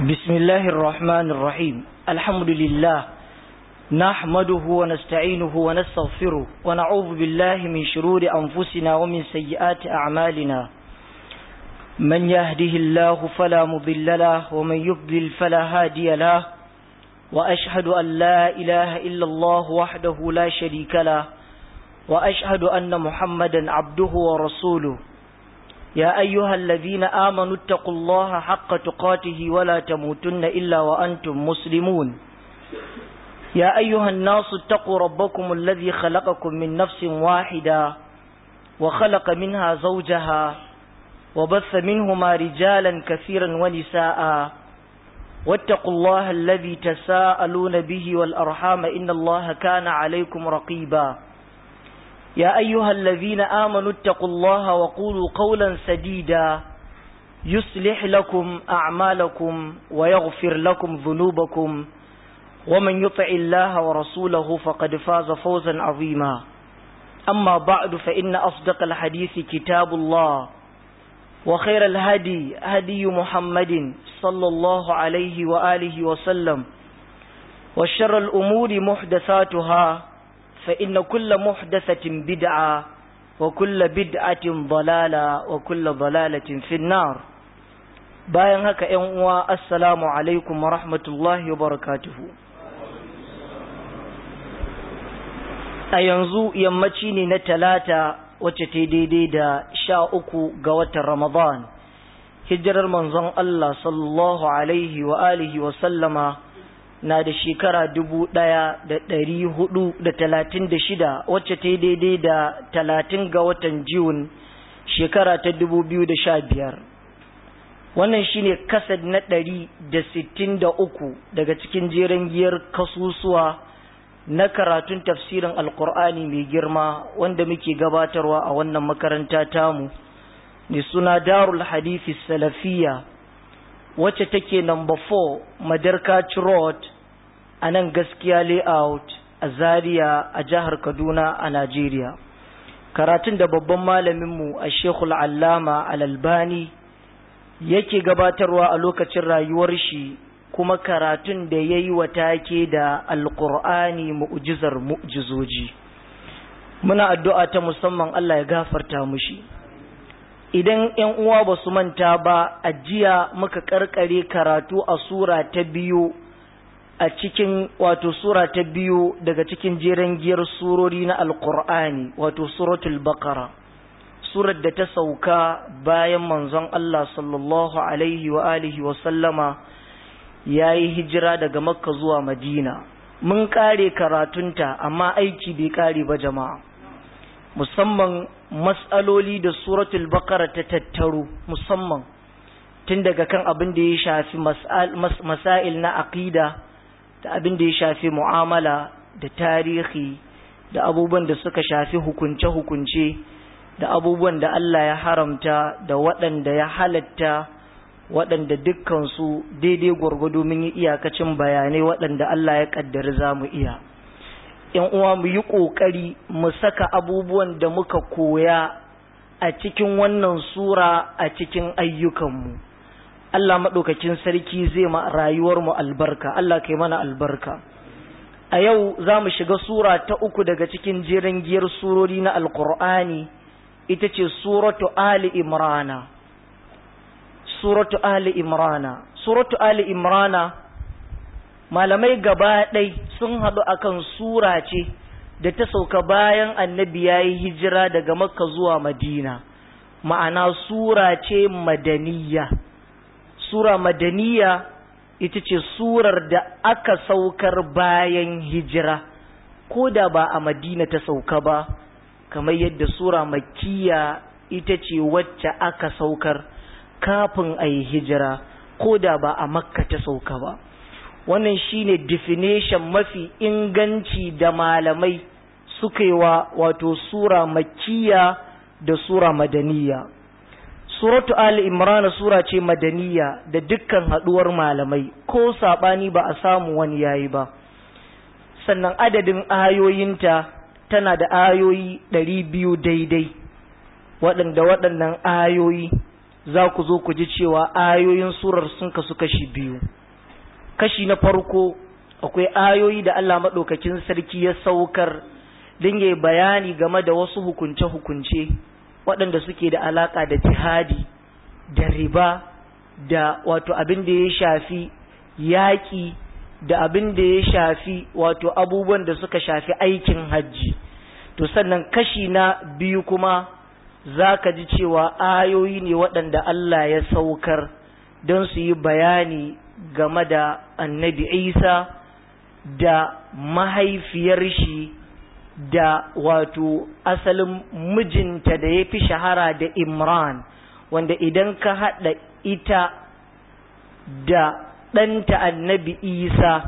بسم الله الرحمن الرحيم الحمد لله نحمده ونستعينه ونستغفره ونعوذ بالله من شرور أنفسنا ومن سيئات أعمالنا من يهده الله فلا مضل له ومن يضلل فلا هادي له وأشهد أن لا إله إلا الله وحده لا شريك له وأشهد أن محمدا عبده ورسوله يا أيها الذين آمنوا اتقوا الله حق تقاته ولا تموتن إلا وأنتم مسلمون يا أيها الناس اتقوا ربكم الذي خلقكم من نفس واحدة وخلق منها زوجها وبث منهما رجالا كثيرا ونساء واتقوا الله الذي تساءلون به والأرحام إن الله كان عليكم رقيبا يا أيها الذين آمنوا اتقوا الله وقولوا قولا سديدا يصلح لكم أعمالكم ويغفر لكم ذنوبكم ومن يطع الله ورسوله فقد فاز فوزا عظيما أما بعد فإن أصدق الحديث كتاب الله وخير الهدي هدي محمد صلى الله عليه وآله وسلم وشر الأمور محدثاتها فإن كل محدثة بدعة وكل بدعة ضلالة وكل ضلالة في النار bayan haka ‘yan uwa assalamu alaikum wa rahmatullahi wa barakatuhu a yanzu yammaci ne na talata wacce ta daidai da sha uku ga watan ramadan hijirar manzon Allah sallallahu alaihi wa alihi wa sallama na da shekara dubu ɗaya da ɗari hudu da talatin da shida wacce ta yi daidai da talatin ga watan Jun shekara ta dubu biyu da sha biyar. Wannan shine kasad na ɗari da sittin da uku daga cikin jeren giyar kasusuwa na karatun tafsirin Alƙur'ani mai girma wanda muke gabatarwa a wannan makaranta tamu mai suna Darul Hadithi Salafiyya wacce take number 4 Madarkaci Road a nan gaskiya layout a Zaria a jihar Kaduna a Najeriya. Karatun da babban malaminmu a Shekul Allama Al-Albani yake gabatarwa a lokacin rayuwar shi kuma karatun da ya yi wa take da Alƙur'ani mu'jizar mu'jizoji. Muna addu'a ta musamman Allah ya gafarta mushi. idan ‘yan uwa ba su manta ba a jiya muka karkare karatu a sura ta biyu a cikin wato sura ta biyu daga cikin jeren giyar surori na alkur'ani wato suratul baqara surar da ta sauka bayan manzon Allah sallallahu alaihi wa alihi wa sallama ya yi hijira daga makka zuwa madina mun kare karatunta amma aiki bai kare ba jama'a musamman matsaloli da suratul bakara ta tattaro musamman tun daga kan abin da ya shafi masail na aqida da abin da ya shafi mu'amala da tarihi da abubuwan da suka shafi hukunce-hukunce da abubuwan da Allah ya haramta da waɗanda ya halatta waɗanda dukkansu daidai gwargwado mun yi iyakacin bayanai waɗanda Allah ya ƙaddari za mu iya. ‘yan uwa mu yi ƙoƙari mu saka abubuwan da muka koya a cikin wannan sura a cikin ayyukanmu. Allah maɗaukakin sarki zai ma rayuwarmu albarka, Allah kai mana albarka. A yau za mu shiga sura ta uku daga cikin jerin giyar surori na Alƙur'ani, ita ce Suratu Ali Imrana. Suratu Ali Imrana. Suratu Ali Imrana. malamai gaba ɗai sun haɗu akan sura ce da ta sauka bayan annabi ya yi hijira daga makka zuwa madina ma'ana sura ce madaniya sura madaniya ita ce surar da aka saukar bayan hijira ko da ba a madina ta sauka ba kamar yadda sura makkiya ita ce wacce aka saukar kafin a yi hijira ko da ba a makka ta sauka ba wannan shine definition mafi inganci da malamai suka yi wa wato sura makkiya da sura madaniya suratu ali imran sura ce madaniya da dukkan haduwar malamai ko sabani ba a samu wani yayi ba sannan adadin ayoyinta tana da ayoyi ɗari biyu daidai waɗanda waɗannan ayoyi za ku zo ku ji cewa ayoyin surar sun kasu kashi biyu kashi na farko akwai ayoyi da Allah maɗaukakin sarki ya saukar don yi bayani game da wasu hukunce-hukunce waɗanda suke da alaƙa da jihadi da riba da wato abin da ya shafi yaƙi da abin da ya shafi wato abubuwan da suka shafi aikin hajji to sannan kashi na biyu kuma za ka ji cewa ayoyi ne waɗanda Allah ya saukar don su yi bayani game da annabi isa da mahaifiyar shi da wato asalin mijinta da ya fi shahara da imran wanda idan ka haɗa ita da ɗanta annabi isa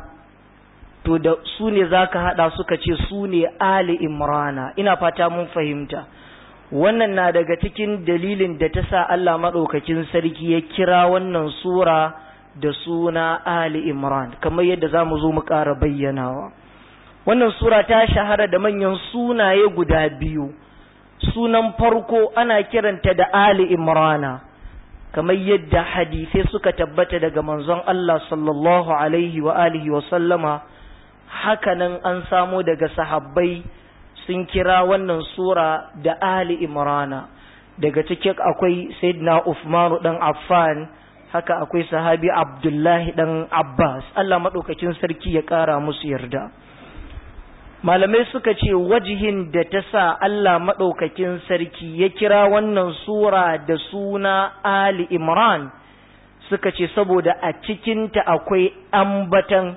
to da su ne za ka haɗa suka ce su ne ali imrana ina fata mun fahimta wannan na daga cikin dalilin da ta sa Allah maɗaukakin sarki ya kira wannan sura da suna Ali Imran kamar yadda za mu zo mu ƙara bayyanawa wannan sura ta shahara da manyan sunaye guda biyu sunan farko ana kiranta da Ali Imrana kamar yadda hadisai suka tabbata daga manzon Allah sallallahu alaihi wa alihi wa sallama hakanan an samo daga sahabbai sun kira wannan sura da Ali Imrana daga cikin akwai Sayyidina Uthman dan Affan haka akwai sahabi Abdullahi dan Abbas Allah madaukakin sarki ya kara musu yarda malamai suka ce wajihin da ta sa Allah madaukakin sarki ya kira wannan sura da suna Ali Imran suka ce saboda a cikinta akwai ambatan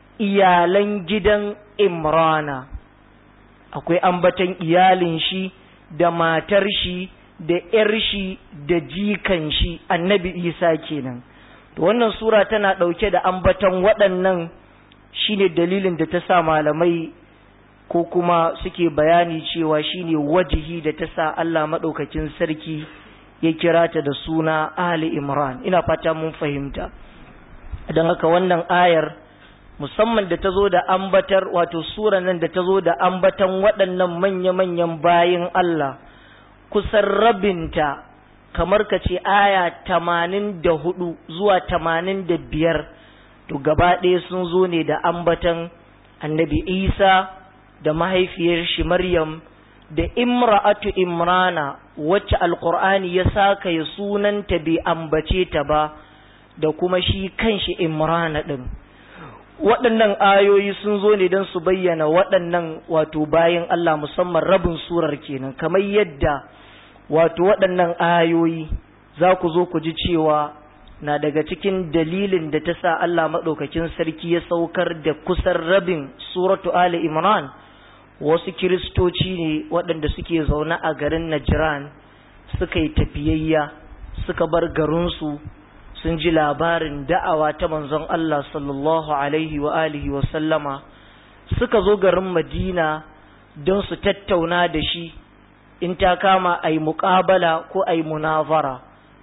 iyalan gidan Imrana akwai ambatan iyalin shi da matar shi da ‘yar shi da jikan shi annabi isa kenan to wannan sura tana ɗauke da ambatan waɗannan shine dalilin da ta sa malamai ko kuma suke bayani cewa shine wajihi da ta sa Allah maɗaukakin sarki ya kira ta da suna Ali Imran ina fata mun fahimta don haka wannan ayar musamman da ta zo da ambatar wato sura nan da ta zo da ambatan waɗannan manya-manyan bayin Allah kusan rabinta kamar ka ce aya tamanin da hudu zuwa tamanin da biyar to gaba ɗaya sun zo ne da ambatan annabi isa da mahaifiyar shi maryam da imra'atu imrana wacce alkur'ani ya saka ya sunanta bai ambace ta ba da kuma shi kanshi imrana ɗin waɗannan ayoyi sun zo ne don su bayyana waɗannan wato bayan Allah musamman rabin surar kenan kamar yadda wato waɗannan ayoyi za ku zo ku ji cewa na daga cikin dalilin da ta sa Allah maɗaukakin sarki ya saukar da kusan rabin suratu Ali Imran wasu kiristoci ne waɗanda suke zaune a garin Najran suka yi tafiyayya suka bar garinsu sun ji labarin da'awa ta manzon Allah sallallahu alaihi wa alihi wa sallama suka zo garin Madina don su tattauna da shi in ta kama a yi muƙabala ko a yi munazara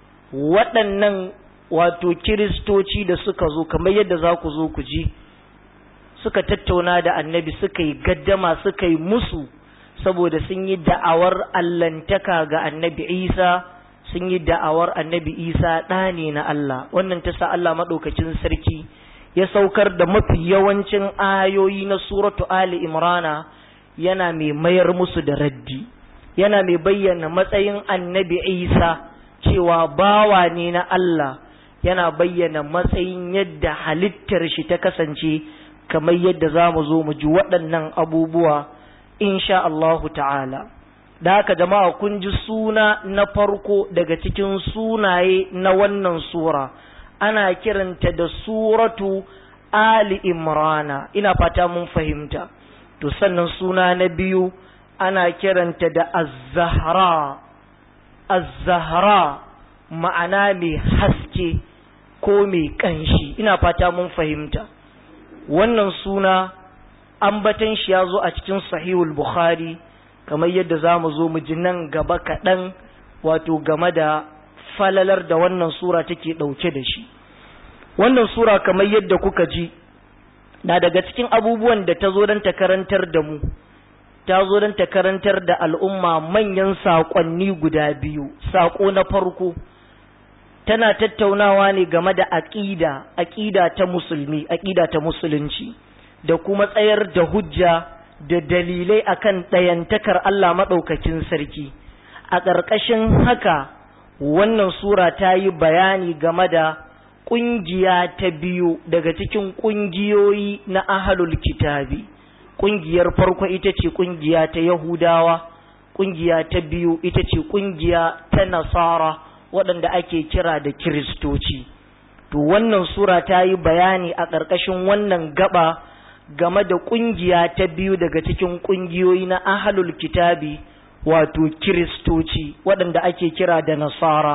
waɗannan wato kiristoci da suka zo kamar yadda za ku zo ku ji suka tattauna da annabi suka yi gaddama suka yi musu saboda sun yi da'awar allantaka ga annabi isa sun yi da'awar annabi isa ɗa ne na Allah wannan ta sa Allah maɗaukacin sarki ya saukar da mafi yawancin ayoyi na suratu Ali Imrana yana mai mayar musu da raddi yana mai bayyana matsayin annabi isa cewa bawa ne na Allah yana bayyana matsayin yadda halittar shi ta kasance kamar yadda za mu zo mu ji waɗannan abubuwa insha Allahu ta'ala da haka jama'a kun ji suna na farko daga cikin sunaye na wannan sura ana kiranta da suratu Ali Imrana ina fata mun fahimta to sannan suna na biyu ana kiranta da Az-Zahra Az-Zahra ma'ana mai haske ko mai kanshi ina fata mun fahimta wannan suna ambatan shi ya zo a cikin sahihul Bukhari kamar yadda za mu zo mu ji nan gaba kaɗan wato game da falalar da wannan sura take ɗauke da shi wannan sura kamar yadda kuka ji na daga cikin abubuwan da ta zo don ta karantar da mu ta zo don ta karantar da al'umma manyan saƙonni guda biyu saƙo na farko tana tattaunawa ne game da aqida aqida ta musulmi aqida ta musulunci da kuma tsayar da hujja da dalilai akan ɗayantakar Allah maɗaukakin sarki a ƙarƙashin haka wannan sura ta yi bayani game da ƙungiya ta biyu daga cikin ƙungiyoyi na ahalul kitabi ƙungiyar farko ita ce ƙungiya ta yahudawa ƙungiya ta biyu ita ce ƙungiya ta nasara waɗanda ake kira da kiristoci to wannan sura ta yi bayani a ƙarƙashin wannan gaba game da ƙungiya ta biyu daga cikin ƙungiyoyi na ahalul kitabi wato kiristoci waɗanda ake kira da nasara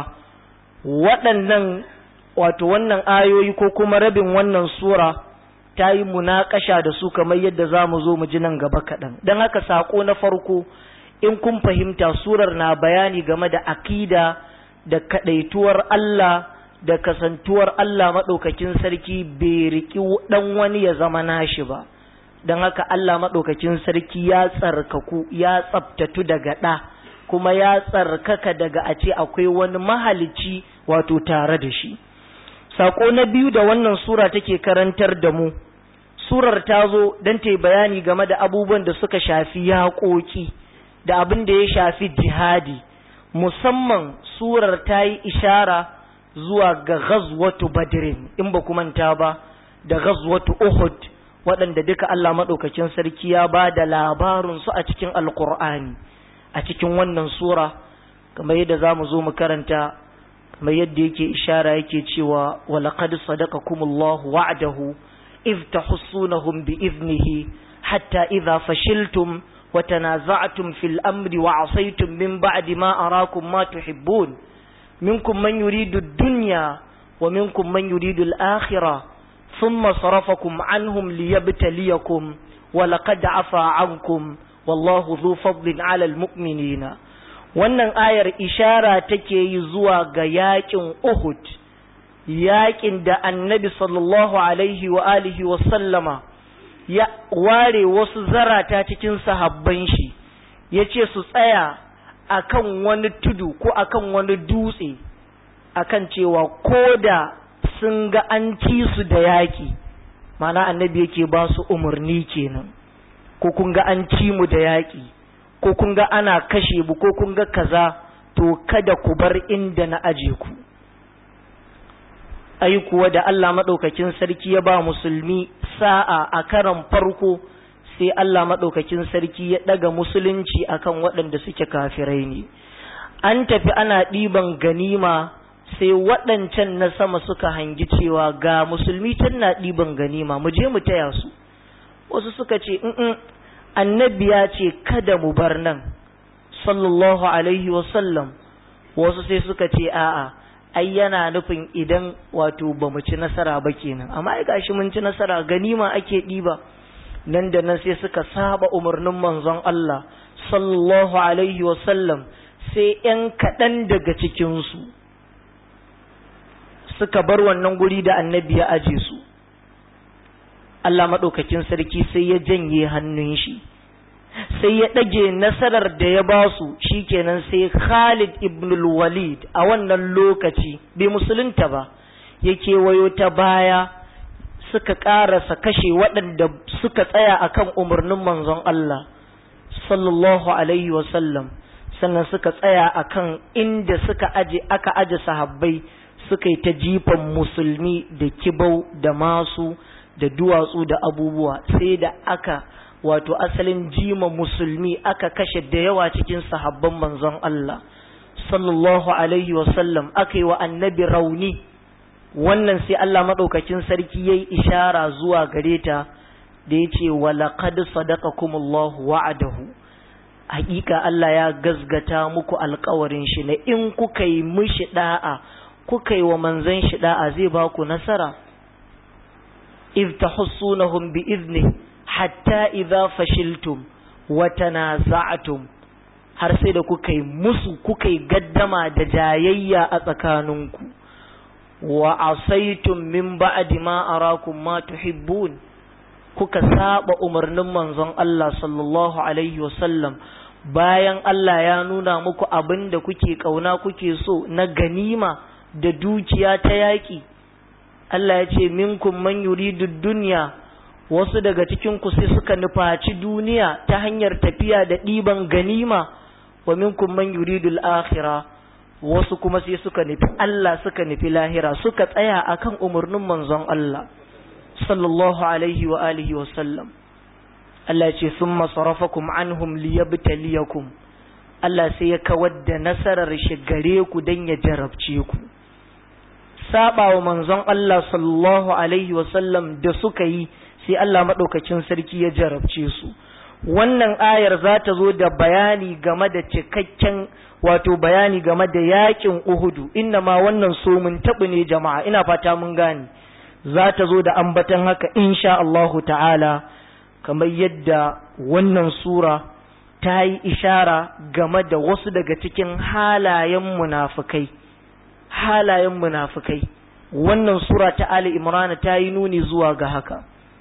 waɗannan wato wannan ayoyi ko kuma rabin wannan sura ta yi munaƙasha da su kamar yadda za mu zo mu ji nan gaba kaɗan don haka saƙo na farko in kun fahimta surar na bayani game da akida da kaɗaituwar Allah da kasantuwar Allah maɗaukakin sarki bai riƙi ɗan wani ya zama nashi ba don haka Allah maɗaukakin sarki ya tsarkaku ya tsabtatu daga ɗa kuma ya tsarkaka daga a ce akwai wani mahalicci wato tare da shi saƙo na biyu da wannan sura take karantar da mu surar ta zo don ta yi bayani game da abubuwan da suka shafi yaƙoƙi da abin da ya shafi jihadi musamman surar ta yi ishara zuwa ga ghazwatu badrin in ba manta ba da ghazwatu uhud waɗanda duka Allah maɗaukakin sarki ya ba da labarinsu a cikin alkur'ani a cikin wannan sura kamar yadda za mu zo mu karanta kamar yadda yake ishara yake cewa walaqad sadaqakumullahu wa'dahu إذ تحصونهم بإذنه حتى إذا فشلتم وتنازعتم في الأمر وعصيتم من بعد ما أراكم ما تحبون منكم من يريد الدنيا ومنكم من يريد الآخرة ثم صرفكم عنهم ليبتليكم ولقد عفا عنكم والله ذو فضل على المؤمنين wannan ayar ishara take yi zuwa ga yakin Uhud yakin da annabi sallallahu alaihi wa alihi wa sallama ya ware wasu zarata cikin sahabban shi ya ce su tsaya akan wani tudu ko akan wani dutse akan cewa ko da sun ga an ci su da yaki mana annabi yake ba su umarni kenan ko kun ga an ci mu da yaki ko kun ga ana kashe mu ko kun ga kaza to kada ku bar inda na aje ku ai kuwa da Allah maɗaukakin sarki ya ba musulmi sa'a a karan farko sai Allah maɗaukakin sarki ya ɗaga musulunci akan waɗanda suke kafirai ne an tafi ana ɗiban ganima sai waɗancan na sama suka hangi cewa ga musulmi can na ɗiban ganima mu je mu taya su wasu suka ce in annabi ya ce kada mu bar nan sallallahu alaihi wasallam wasu sai suka ce a'a ai yana nufin idan wato ba mu ci nasara ba kenan amma ai gashi mun ci nasara ganima ake ɗiba nan da nan sai suka saba umarnin manzon Allah sallallahu alaihi sallam sai ‘yan kaɗan daga cikinsu suka bar wannan guri da annabi ya aje su Allah maɗaukakin sarki sai ya janye hannun shi sai ya ɗage nasarar da ya ba su shikenan sai Khalid ibn walid a wannan lokaci bai musulunta ba ya kewayo ta baya suka ƙarasa kashe waɗanda suka tsaya akan umarnin manzon Allah sallallahu alaihi wasallam sannan suka tsaya akan inda suka aje aka aje sahabbai suka yi ta jifan musulmi da kibau da masu da duwatsu da abubuwa sai da aka wato asalin jima musulmi aka kashe da yawa cikin sahabban manzon Allah sallallahu alaihi wasallam aka yi wa annabi rauni wannan sai Allah maɗaukakin sarki ya yi ishara zuwa gare ta da ya ce walaƙad sadaqakumullahu wa'adahu hakika Allah ya gazgata muku alkawarin shi na in kuka yi mishi da'a kuka yi wa manzon shi da'a zai ba ku nasara iz tahussunahum bi iznihi hatta idza fashiltum wa tanaza'tum har sai da kuka yi musu kuka yi gaddama da jayayya a tsakaninku wa asaitum min ba'di ma arakum ma tuhibbun kuka saba umarnin manzon Allah sallallahu alaihi wasallam bayan Allah ya nuna muku abin da kuke kauna kuke so na ganima da dukiya ta yaƙi Allah ya ce minkum man yuridu dunya wasu daga cikin ku sai suka nufaci duniya ta hanyar tafiya da ɗiban ganima wa minkum man yuridu al-akhirah wasu kuma sai suka nufi Allah suka nufi lahira suka tsaya akan umarnin manzon Allah sallallahu alaihi wa alihi wa sallam Allah ce summa sarafakum anhum liyabtaliyakum Allah sai ya kawar da nasarar shi gare ku dan ya jarabce ku saba wa manzon Allah sallallahu alaihi wa sallam da suka yi sai Allah madaukakin sarki ya jarabce su wannan ayar za ta zo da bayani game da cikakken wato bayani game da yakin Uhudu inna ma wannan so mun tabu ne jama'a ina fata mun gane za ta zo da ambatan haka insha Allahu ta'ala kamar yadda wannan sura ta yi ishara game da wasu daga cikin halayen munafukai halayen munafukai wannan sura ta Ali Imran ta yi nuni zuwa ga haka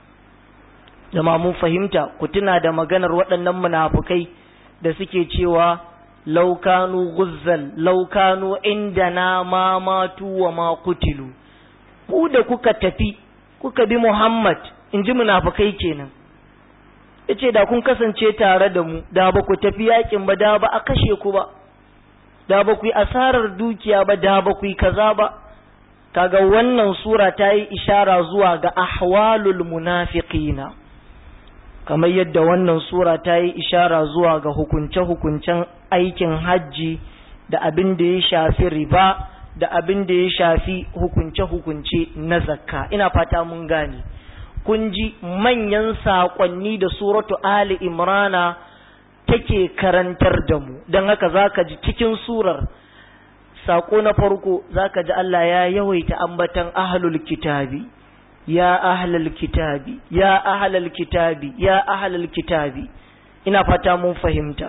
jama'a mun fahimta ku tuna da maganar waɗannan munafukai da suke cewa laukanu guzzal laukanu indana ma matu wa ma kutilu ku da kuka tafi kuka bi Muhammad in ji munafukai kenan yace da kun kasance tare da mu da ba ku tafi yakin ba da ba a kashe ku ba da ba ku yi asarar dukiya ba da ba ku yi kaza ba kaga wannan sura ta yi ishara zuwa ga ahwalul munafiqina kamar yadda wannan sura ta yi ishara zuwa ga hukunce-hukuncen aikin hajji da abin da ya shafi riba da abin da ya shafi hukunce-hukunce na zakka ina fata mun gane kun ji manyan saƙonni da suratu ali imrana take karantar da mu don haka za ka ji cikin surar saƙo na farko za ka ji Allah ya yawaita ambatan ahlul kitabi ya ahlul kitabi ya ahlul kitabi ya ahlul kitabi ina fata mun fahimta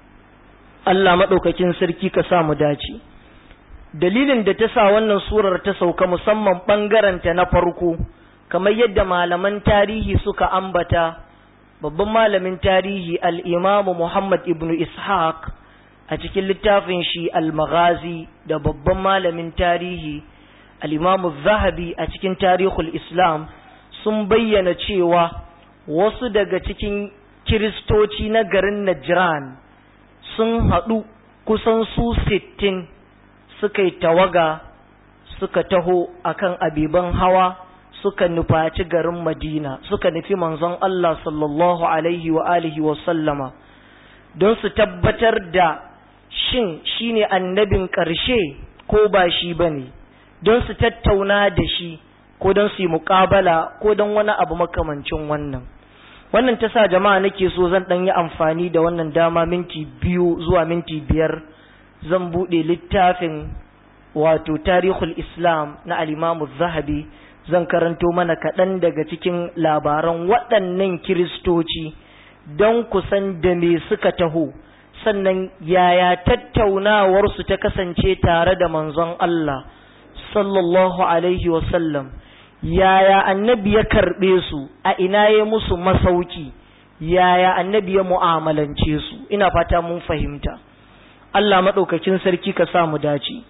Allah maɗaukakin sarki ka sa mu dace dalilin da ta sa wannan surar ta sauka musamman ɓangaranta na farko kamar yadda malaman tarihi suka ambata babban malamin tarihi al'imamu Muhammad ibn Ishaq a cikin littafin shi al-Maghazi da babban malamin tarihi al'imamu Zahabi a cikin tarihul Islam sun bayyana cewa wasu daga cikin kiristoci na garin Najran sun haɗu kusan su sittin suka yi tawaga suka taho akan abiban hawa suka nufaci garin Madina suka nufi manzon Allah sallallahu alaihi wa alihi wa sallama don su tabbatar da shin shine annabin ƙarshe ko ba shi bane don su tattauna da shi ko don su yi muƙabala ko don wani abu makamancin wannan wannan ta sa jama'a nake so zan ɗan yi amfani da wannan dama minti biyu zuwa minti biyar zan buɗe littafin wato tarihul islam na alimamu zahabi zan karanto mana kaɗan daga cikin labaran waɗannan kiristoci don kusan da me suka taho sannan yaya tattaunawarsu ta kasance tare da manzon Allah sallallahu alaihi wasallam yaya annabi ya karɓe su a ina ya musu masauki yaya annabi ya mu'amalance su ina fata mun fahimta Allah maɗaukakin sarki ka sa mu dace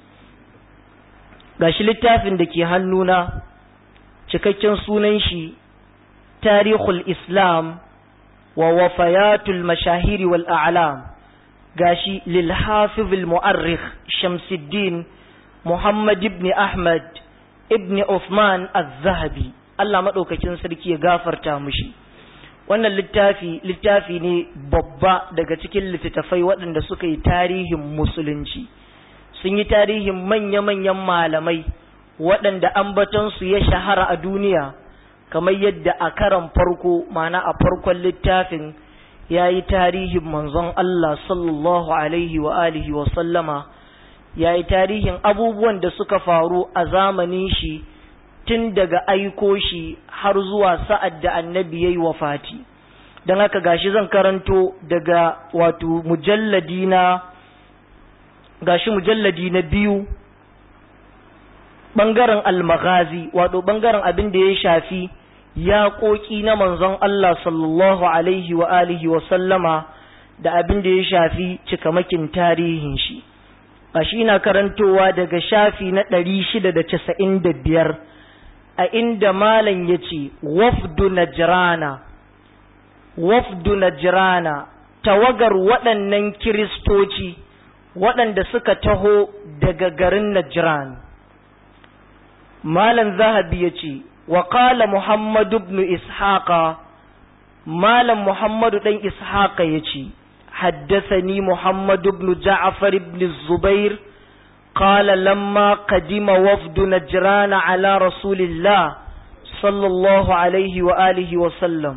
gashi littafin da ke hannuna cikakken sunan shi tarihul islam wa wafayatul mashahiri wal a'lam gashi lil hafiz al mu'arrikh shamsuddin muhammad ibn ahmad ibn uthman az-zahabi Allah madaukakin sarki ya gafarta mushi wannan littafi littafi ne babba daga cikin littattafai waɗanda suka yi tarihin musulunci sun yi tarihin manya-manyan malamai waɗanda ambatonsu ya shahara a duniya kamar yadda a karan farko mana a farkon littafin ya yi tarihin manzon Allah sallallahu alaihi wa alihi wa sallama ya yi tarihin abubuwan da suka faru a zamanin shi tun daga aiko shi har zuwa sa'ad da annabi ya yi wafati don haka gashi zan karanto daga wato mujalladi na gashi mujalladi na biyu ɓangaren almaghazi wato ɓangaren abin da ya shafi yaƙoƙi na manzon Allah sallallahu alaihi wa alihi wa sallama da abin da ya shafi cikamakin tarihin shi shi na karantowa daga shafi na ɗari shida da casa'in da biyar a inda malam ya ce wafdu najrana wafdu najrana tawagar waɗannan kiristoci waɗanda suka taho daga garin najran malam zahabi ya ce wa qala muhammadu ibn ishaqa malam muhammadu ɗan ishaqa ya ce حدثني محمد بن جعفر بن الزبير قال لما قدم وفد نجران على رسول الله صلى الله عليه وآله وسلم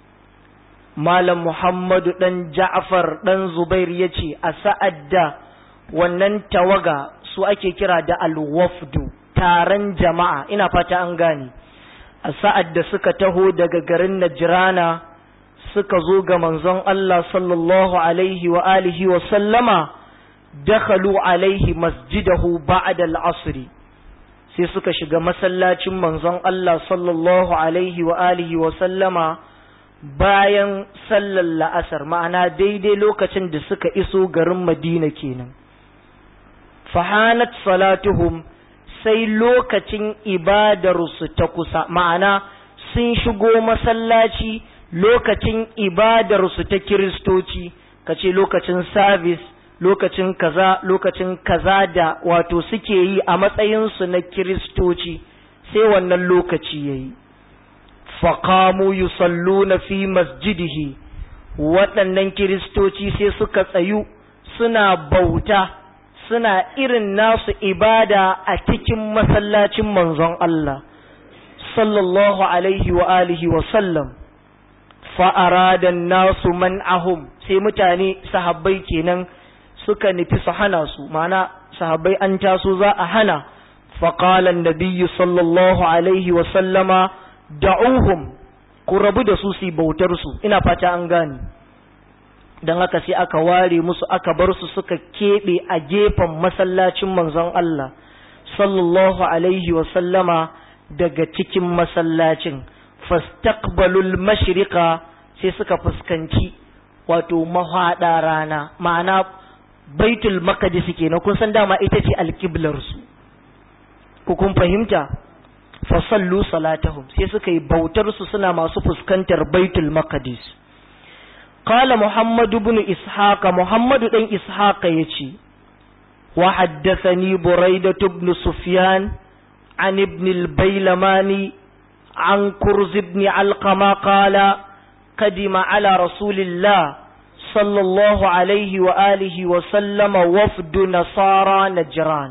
مال محمد بن جعفر بن زبير يجي أسأد wannan tawaga su ake kira da alwafdu taron jama'a ina fata an gane a sa'ad da suka taho daga garin najrana suka zo ga manzon Allah sallallahu alaihi wa alihi wa sallama dakhalu alaihi masjidahu ba'da al-asr sai suka shiga masallacin manzon Allah sallallahu alaihi wa alihi wa sallama bayan sallar la'asar ma'ana daidai lokacin da suka iso garin Madina kenan fahanat salatuhum sai lokacin ibadarsu ta kusa ma'ana sun shigo masallaci lokacin ibadarsu ta kiristoci kace lokacin sabis lokacin kaza lokacin kaza da wato suke yi a matsayinsu na kiristoci sai wannan lokaci yayi faqamu yusalluna fi masjidihi waɗannan kiristoci sai suka tsayu suna bauta suna irin nasu ibada a cikin masallacin manzon Allah sallallahu alaihi wa alihi wa sallam fa'aradan nasu man'ahum sai mutane sahabbai kenan suka nufi su hana su mana sahabbai an taso za a hana faƙalan nabiyyu sallallahu alaihi wasallama da'uhum ku rabu da su su bautar su ina fata an gane don haka sai aka ware musu aka bar su suka keɓe a gefen masallacin manzon Allah sallallahu alaihi wasallama daga cikin masallacin fastaqbalul mashriqa sai suka fuskanci wato mahada rana ma'ana baitul maqdis kenan kun san dama ita ce alqiblar su ku kun fahimta fa sallu salatahum sai suka yi bautar su suna masu fuskantar baitul maqdis qala muhammad ibn ishaq muhammad dan ishaq yace wa haddathani buraidah ibn sufyan an ibn al-baylamani عن كرز بن علقمة قال قدم على رسول الله صلى الله عليه وآله وسلم وفد نصارى نجران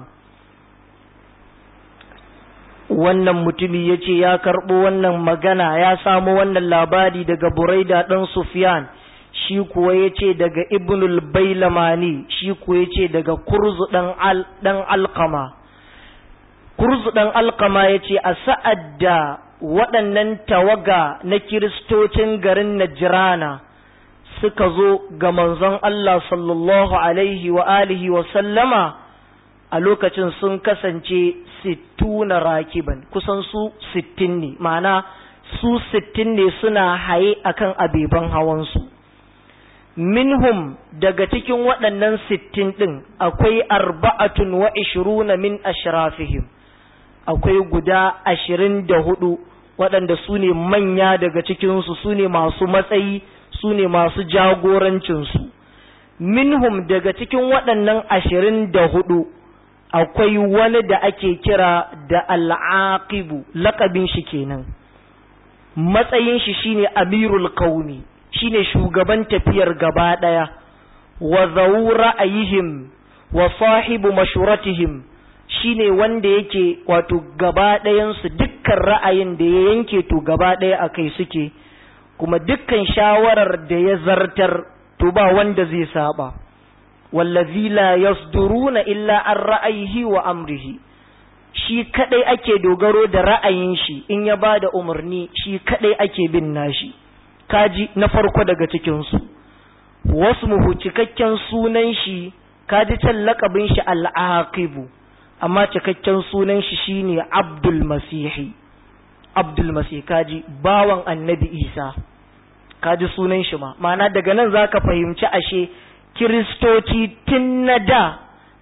wannan mutumi ya ce ya karɓo wannan magana ya samu wannan labari daga buraida ɗan sufyan shi kuwa ya ce daga ibnul bailamani shi kuwa ya ce daga kurzu ɗan alkama kurzu ɗan alkama ya ce a sa'ad da waɗannan tawaga na kiristocin garin Najirana suka zo ga manzon Allah sallallahu alaihi wa alihi wa sallama a lokacin sun kasance sittuna rakiban kusan su sittin ne ma'ana su sittin ne suna haye akan abeban hawansu minhum daga cikin waɗannan sittin ɗin akwai arba'atun wa ishiruna min ashrafihim akwai guda ashirin da hudu waɗanda su ne manya daga cikinsu su ne masu matsayi su ne masu jagorancinsu minhum daga cikin waɗannan ashirin da hudu akwai wani da ake kira da al'aqibu laƙabin shi kenan matsayin shi shine amirul kauni shine shugaban tafiyar gaba ɗaya wa zawu ra'ayihim wa sahibu mashuratihim shine wanda yake wato gaba ɗayansu dukkan ra'ayin da ya yanke to gaba ɗaya a kai suke kuma dukkan shawarar da ya zartar to ba wanda zai saba wallazi la yasduruna illa an ra'ayihi wa amrihi shi kadai ake dogaro da ra'ayin shi in ya bada umarni shi kadai ake bin nashi kaji na farko daga cikin su wasu muhu cikakken sunan shi kaji can lakabin shi al'aqibu amma cikakken sunan shi shine Abdul Masihi Abdul Masih kaji bawan Annabi Isa kaji sunan shi ma ma'ana daga nan zaka fahimci ashe kiristoci tun na da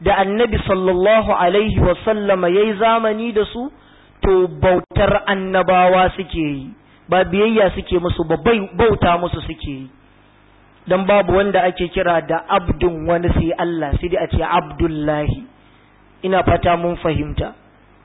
da annabi sallallahu alaihi wasallama ya yi zamani da su to bautar annabawa suke yi ba biyayya suke musu ba bauta musu suke yi don babu wanda ake kira da abdun wani sai Allah sai dai a ce abdullahi ina fata mun fahimta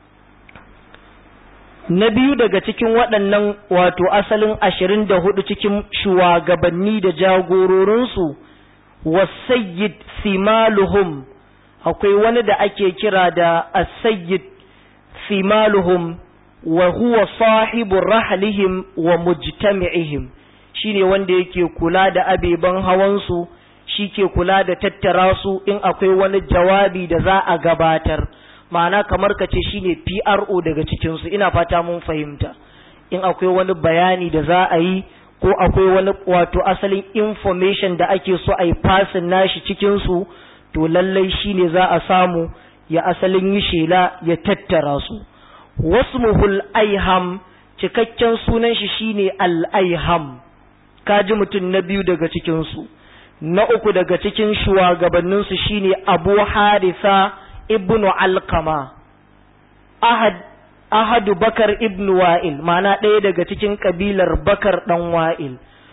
na biyu daga cikin waɗannan wato asalin ashirin da hudu cikin shugabanni da jagororinsu wasayyid simaluhum akwai wani da ake kira da asayyid simaluhum wa huwa sahibu rahlihim wa mujtami'ihim shine wanda yake kula da abeban hawansu shi ke kula da tattara su in akwai wani jawabi da za a gabatar ma'ana kamar ka ce shine PRO daga cikinsu ina fata mun fahimta in akwai wani bayani da za a yi ko akwai wani wato asalin information da ake so a yi fasin nashi cikinsu to lallai shine za a samu ya asalin yi shela ya tattara su wasmuhul aiham cikakken sunan shi shine al-aiham kaji mutum na biyu daga cikinsu na uku daga cikin shugabanninsu shine abu harisa ibnu alkama ahad ahadu bakar ibnu wa'il ma'ana ɗaya daga cikin kabilar bakar ɗan wa'il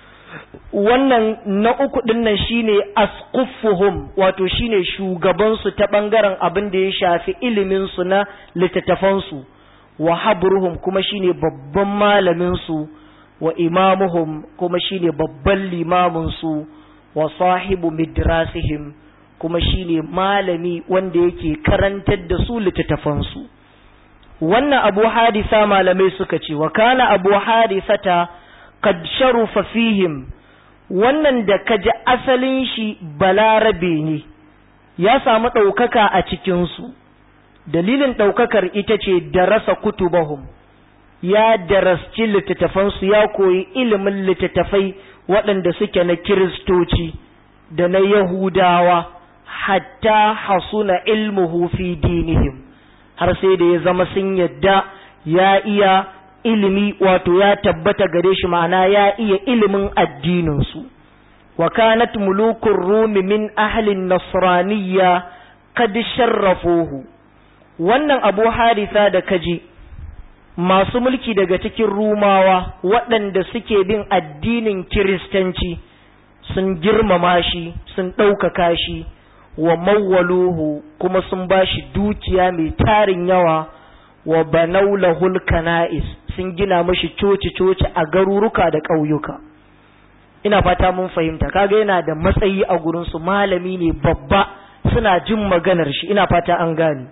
wannan na uku dinnan shine asqufuhum wato shine shugabansu ta ɓangaren abin da ya shafi iliminsu na littattafansu wa habruhum kuma shine babban malaminsu wa imamuhum kuma shine babban limaminsu wa sahibu midrasihim kuma shine malami wanda yake karantar da su littattafansu wannan abu hadisa malamai suka ce wa kana abu hadisata kad sharufa fihim wannan da kaji asalin shi balarabe ne ya samu ɗaukaka a cikinsu dalilin ɗaukakar ita ce darasa kutubahum ya darasci littattafansu ya koyi ilimin littattafai waɗanda suke na kiristoci da na yahudawa hatta hasuna ilmuhu fi dinihim har sai da ya zama sun yadda ya iya ilimi wato ya tabbata gare shi ma'ana ya iya ilimin addininsu wa kanat mulukun rumi min ahlin nasraniyya kad sharrafuhu wannan abu harisa da kaji masu mulki daga cikin rumawa waɗanda suke bin addinin kiristanci sun girmama shi sun ɗaukaka shi wa mawwaluhu kuma sun ba shi dukiya mai tarin yawa wa banaulahul kana'is sun gina mashi coci-coci a garuruka da ƙauyuka ina fata mun fahimta kaga yana da matsayi a gurinsu malami ne babba suna jin maganar shi ina fata an gane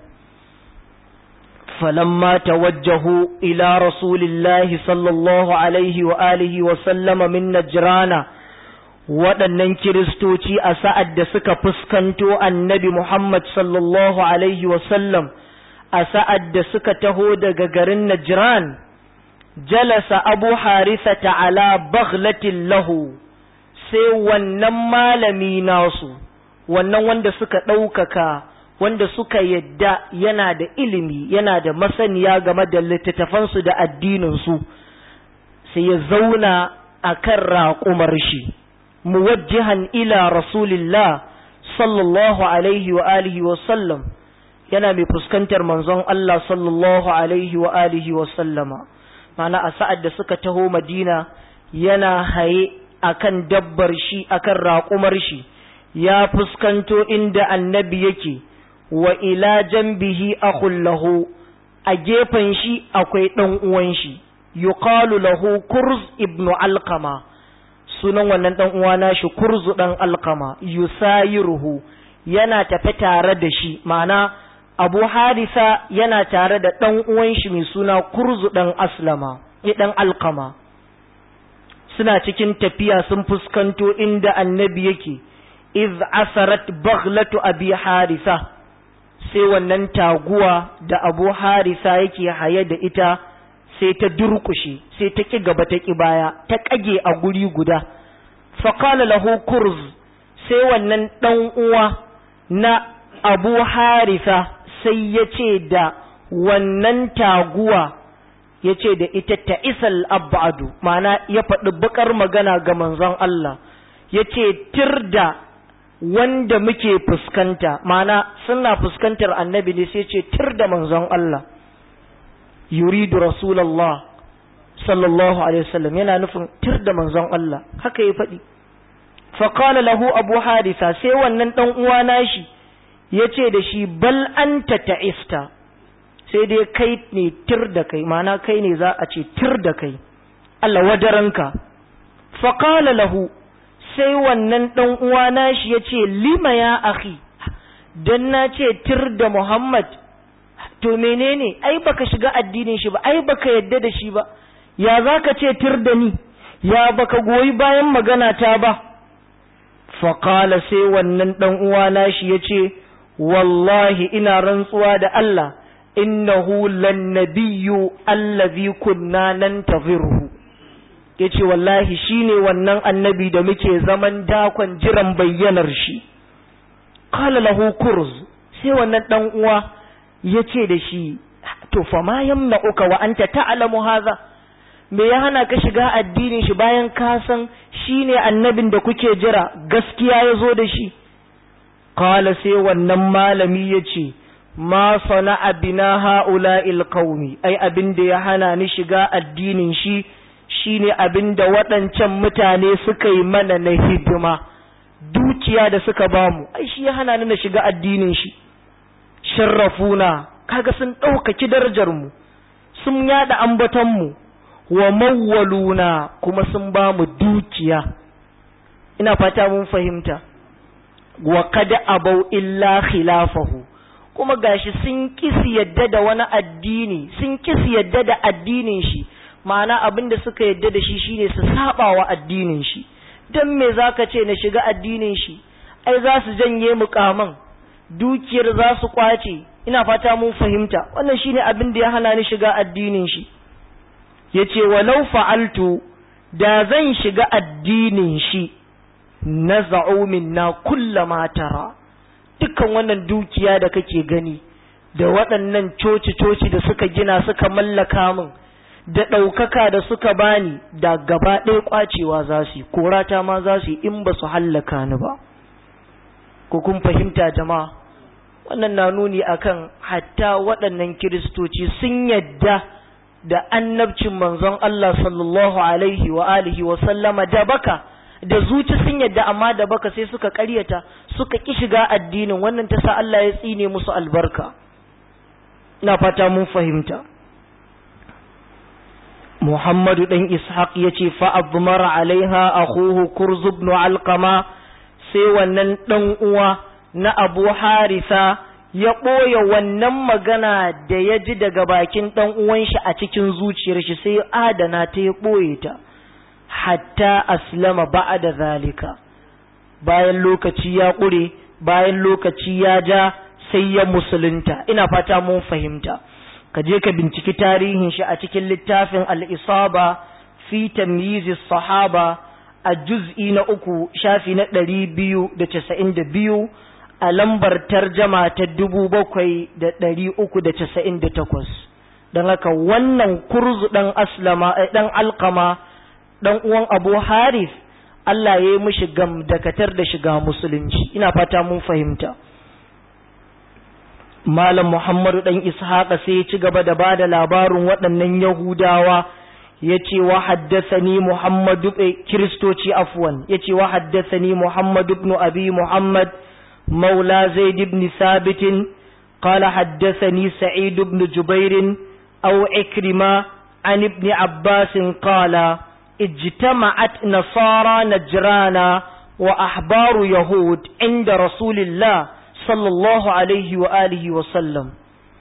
فلما توجهوا إلى رسول الله صلى الله عليه وآله وسلم من نجران waɗannan kiristoci a sa'ad da suka fuskanto annabi Muhammad sallallahu Alaihi wasallam a sa'ad da suka taho daga garin Najran, jalasa abu harisa ta'ala baghlatin lahu sai wannan malami nasu, wannan wanda suka ɗaukaka wanda suka yadda yana da ilimi yana da masaniya game da littattafansu da addininsu sai ya zauna a kan raƙumar shi muwajjihan ila rasulillah sallallahu alaihi wa alihi wa sallam yana mai fuskantar manzon Allah sallallahu alaihi wa alihi wa sallama mana a sa'ad da suka taho madina yana haye akan dabbar shi akan raƙumar shi ya fuskanto inda annabi yake wa ila jambihi akhul lahu a gefen shi akwai ɗan uwan shi yuqalu lahu kurz ibnu alqama sunan wannan ɗan uwa nashi kurzu ɗan alqama yusayiruhu yana tafe tare da shi ma'ana abu harisa yana tare da ɗan uwan shi mai suna kurzu ɗan aslama ya ɗan alqama suna cikin tafiya sun fuskanto inda annabi yake iz asarat baghlatu abi harisa sai wannan taguwa da abu harisa yake haye da ita sai ta durkushe sai ta ƙi gaba ta ƙi baya ta ƙage a guri guda faƙala lahu kurz sai wannan ɗan uwa na abu harisa sai ya ce da wannan taguwa ya ce da ita ta isal abadu ma'ana ya faɗi baƙar magana ga manzon Allah ya ce tir da wanda muke fuskanta mana suna fuskantar annabi ne sai ce tir da manzon Allah yuridu rasulallah sallallahu alaihi wasallam yana nufin tir da manzon Allah haka ya faɗi faqala lahu abu harisa sai wannan dan uwa nashi yace da shi bal anta ta'ista sai dai kai ne tir da kai mana kai ne za a ce tir da kai Allah wadaranka faqala lahu sai wannan ɗan uwa nashi ya ce lima ya akhi dan na ce tir da Muhammad to menene ai baka shiga addinin shi ba ai baka yadda da shi ba ya zaka ce tir da ni ya baka goyi bayan magana ta ba faqala sai wannan ɗan uwa nashi ya ce wallahi ina rantsuwa da Allah innahu lan nabiyyu allazi kunna nantaziruhu ya ce wallahi shi ne wannan annabi da muke zaman dakon jiran bayyanar shi kala lahu kurz sai wannan dan uwa ya ce da shi to fa ma yamna uka wa anta ta'lamu hadha me ya hana ka shiga addinin shi bayan ka san shi ne annabin da kuke jira gaskiya ya zo da shi kala sai wannan malami ya ce ma sana'a bina ha'ula'il qaumi ai abin da ya hana ni shiga addinin shi shine abin da waɗancan mutane suka yi mana na hidima dukiya da suka bamu ai shi ya hana ni na shiga addinin shi sharrafuna kaga sun ɗaukaki darajar mu sun yada ambaton mu wa mawwaluna kuma sun bamu dukiya ina fata mun fahimta wa kada abau illa khilafahu kuma gashi sun kisi yadda da wani addini sun kisi yadda da addinin shi ma'ana abin da suka yadda da shi shine su saba wa addinin shi dan me zaka ce na shiga addinin shi ai za su janye mukaman dukiyar za su kwace ina fata mun fahimta wannan shine abin da ya hana ni shiga addinin shi yace walau fa'altu da zan shiga addinin shi naza'u minna kullama tara dukkan wannan dukiya da kake gani da waɗannan coci-coci da suka gina suka mallaka min da ɗaukaka da suka bani da gaba ɗaya ƙwacewa za su yi korata ma za su yi in ba su hallaka ni ba ko kun fahimta jama'a wannan na nuni akan hatta waɗannan kiristoci sun yadda da annabcin manzon Allah sallallahu alaihi wa alihi wa sallama da baka da zuci sun yadda amma da baka sai suka ƙaryata suka ki shiga addinin wannan ta sa Allah ya tsine musu albarka ina fata mun fahimta Muhammadu ɗan Ishaq ya ce fa'abmar alaiha a kurz ibn alkama sai wannan ɗan uwa na abu harisa ya ɓoye wannan magana da ya ji daga bakin ɗan uwan shi a cikin zuciyar shi sai adana ta ya ɓoye ta hatta aslama ba'a da zalika bayan lokaci ya ƙure bayan lokaci ya ja sai ya musulunta ina fata mun fahimta ka je ka binciki tarihin shi a cikin littafin al'isaba fi tamyizis sahaba a juz'i na uku shafi na ɗari biyu da casa'in da biyu a lambar tarjama ta dubu bakwai da ɗari uku da casa'in da takwas don haka wannan kurzu ɗan aslama ɗan alkama ɗan uwan abu harif Allah ya yi mishi gam dakatar da shiga musulunci ina fata mun fahimta Malam Muhammadu ɗan Ishaqa sai ya ci gaba da ba da labarin waɗannan Yahudawa ya ce wa haddasani Muhammadu Kiristoci afwan ya ce wa haddasani Muhammadu ibn Abi Muhammad Maula Zaid ibn Sabitin قال حدثني سعيد بن جبير أو إكرمة عن ابن عباس قال اجتمعت نصارى نجران وأحبار يهود عند رسول الله sallallahu alaihi wa alihi wa sallam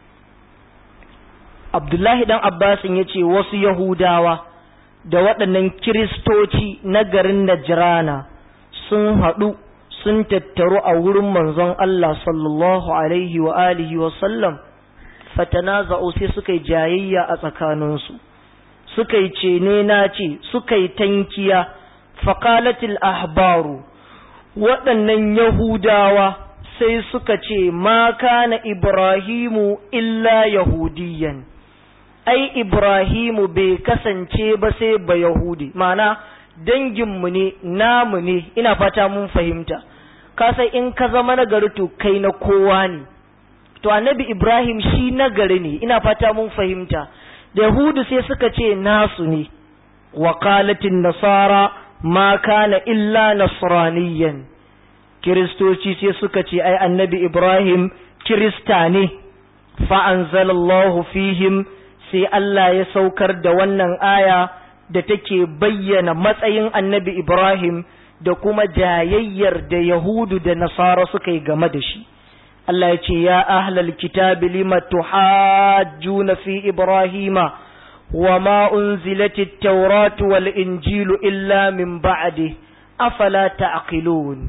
Abdullahi dan Abbasin ya ce wasu Yahudawa da waɗannan Kiristoci na garin Najrana sun haɗu sun tattaru a wurin manzon Allah sallallahu alaihi wa alihi wa sallam fatanaza'u sai suka yi jayayya a tsakaninsu suka yi cene na ce suka yi tankiya faqalatil ahbaru waɗannan Yahudawa sai suka ce ma kana Ibrahimu illa Yahudiyan ai Ibrahimu bai kasance ba sai ba Yahudi mana danginmu ne namu ne ina fata mun fahimta ka sai in ka zama nagari to kai na kowa ne to annabi ibrahim shi nagari ne ina fata mun fahimta da yahudu sai suka ce nasu ne wa qalatin nasara ma kana illa nasraniyan kiristoci sai suka ce ai annabi ibrahim kirista ne fa anzalallahu fihim sai Allah ya saukar da wannan aya da take bayyana matsayin annabi ibrahim da kuma jayayyar da yahudu da nasara suka yi game da shi Allah ya ce ya ahlal kitabi lima tuhajjuna fi ibrahima wa ma unzilatit tawratu wal injilu illa min ba'di afala ta'qilun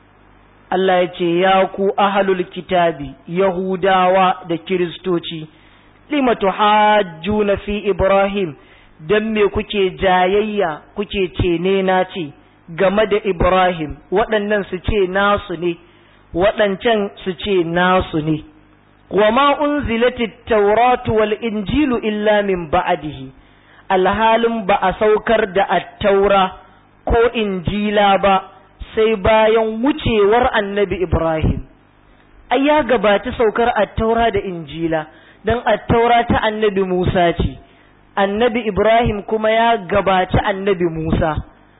Allah ya ce ya ku ahlul kitabi yahudawa da kiristoci lima tuhajjuna fi ibrahim dan me kuke jayayya kuke ce ne na ce game da ibrahim waɗannan su ce nasu ne waɗancan su ce nasu ne wa ma unzilatit tauratu wal injilu illa min ba'dihi alhalin ba a saukar da attaura ko injila ba sai bayan wucewar annabi ibrahim ai ya gabata saukar attaura da injila dan attaura ta annabi musa ce annabi ibrahim kuma ya gabaci annabi musa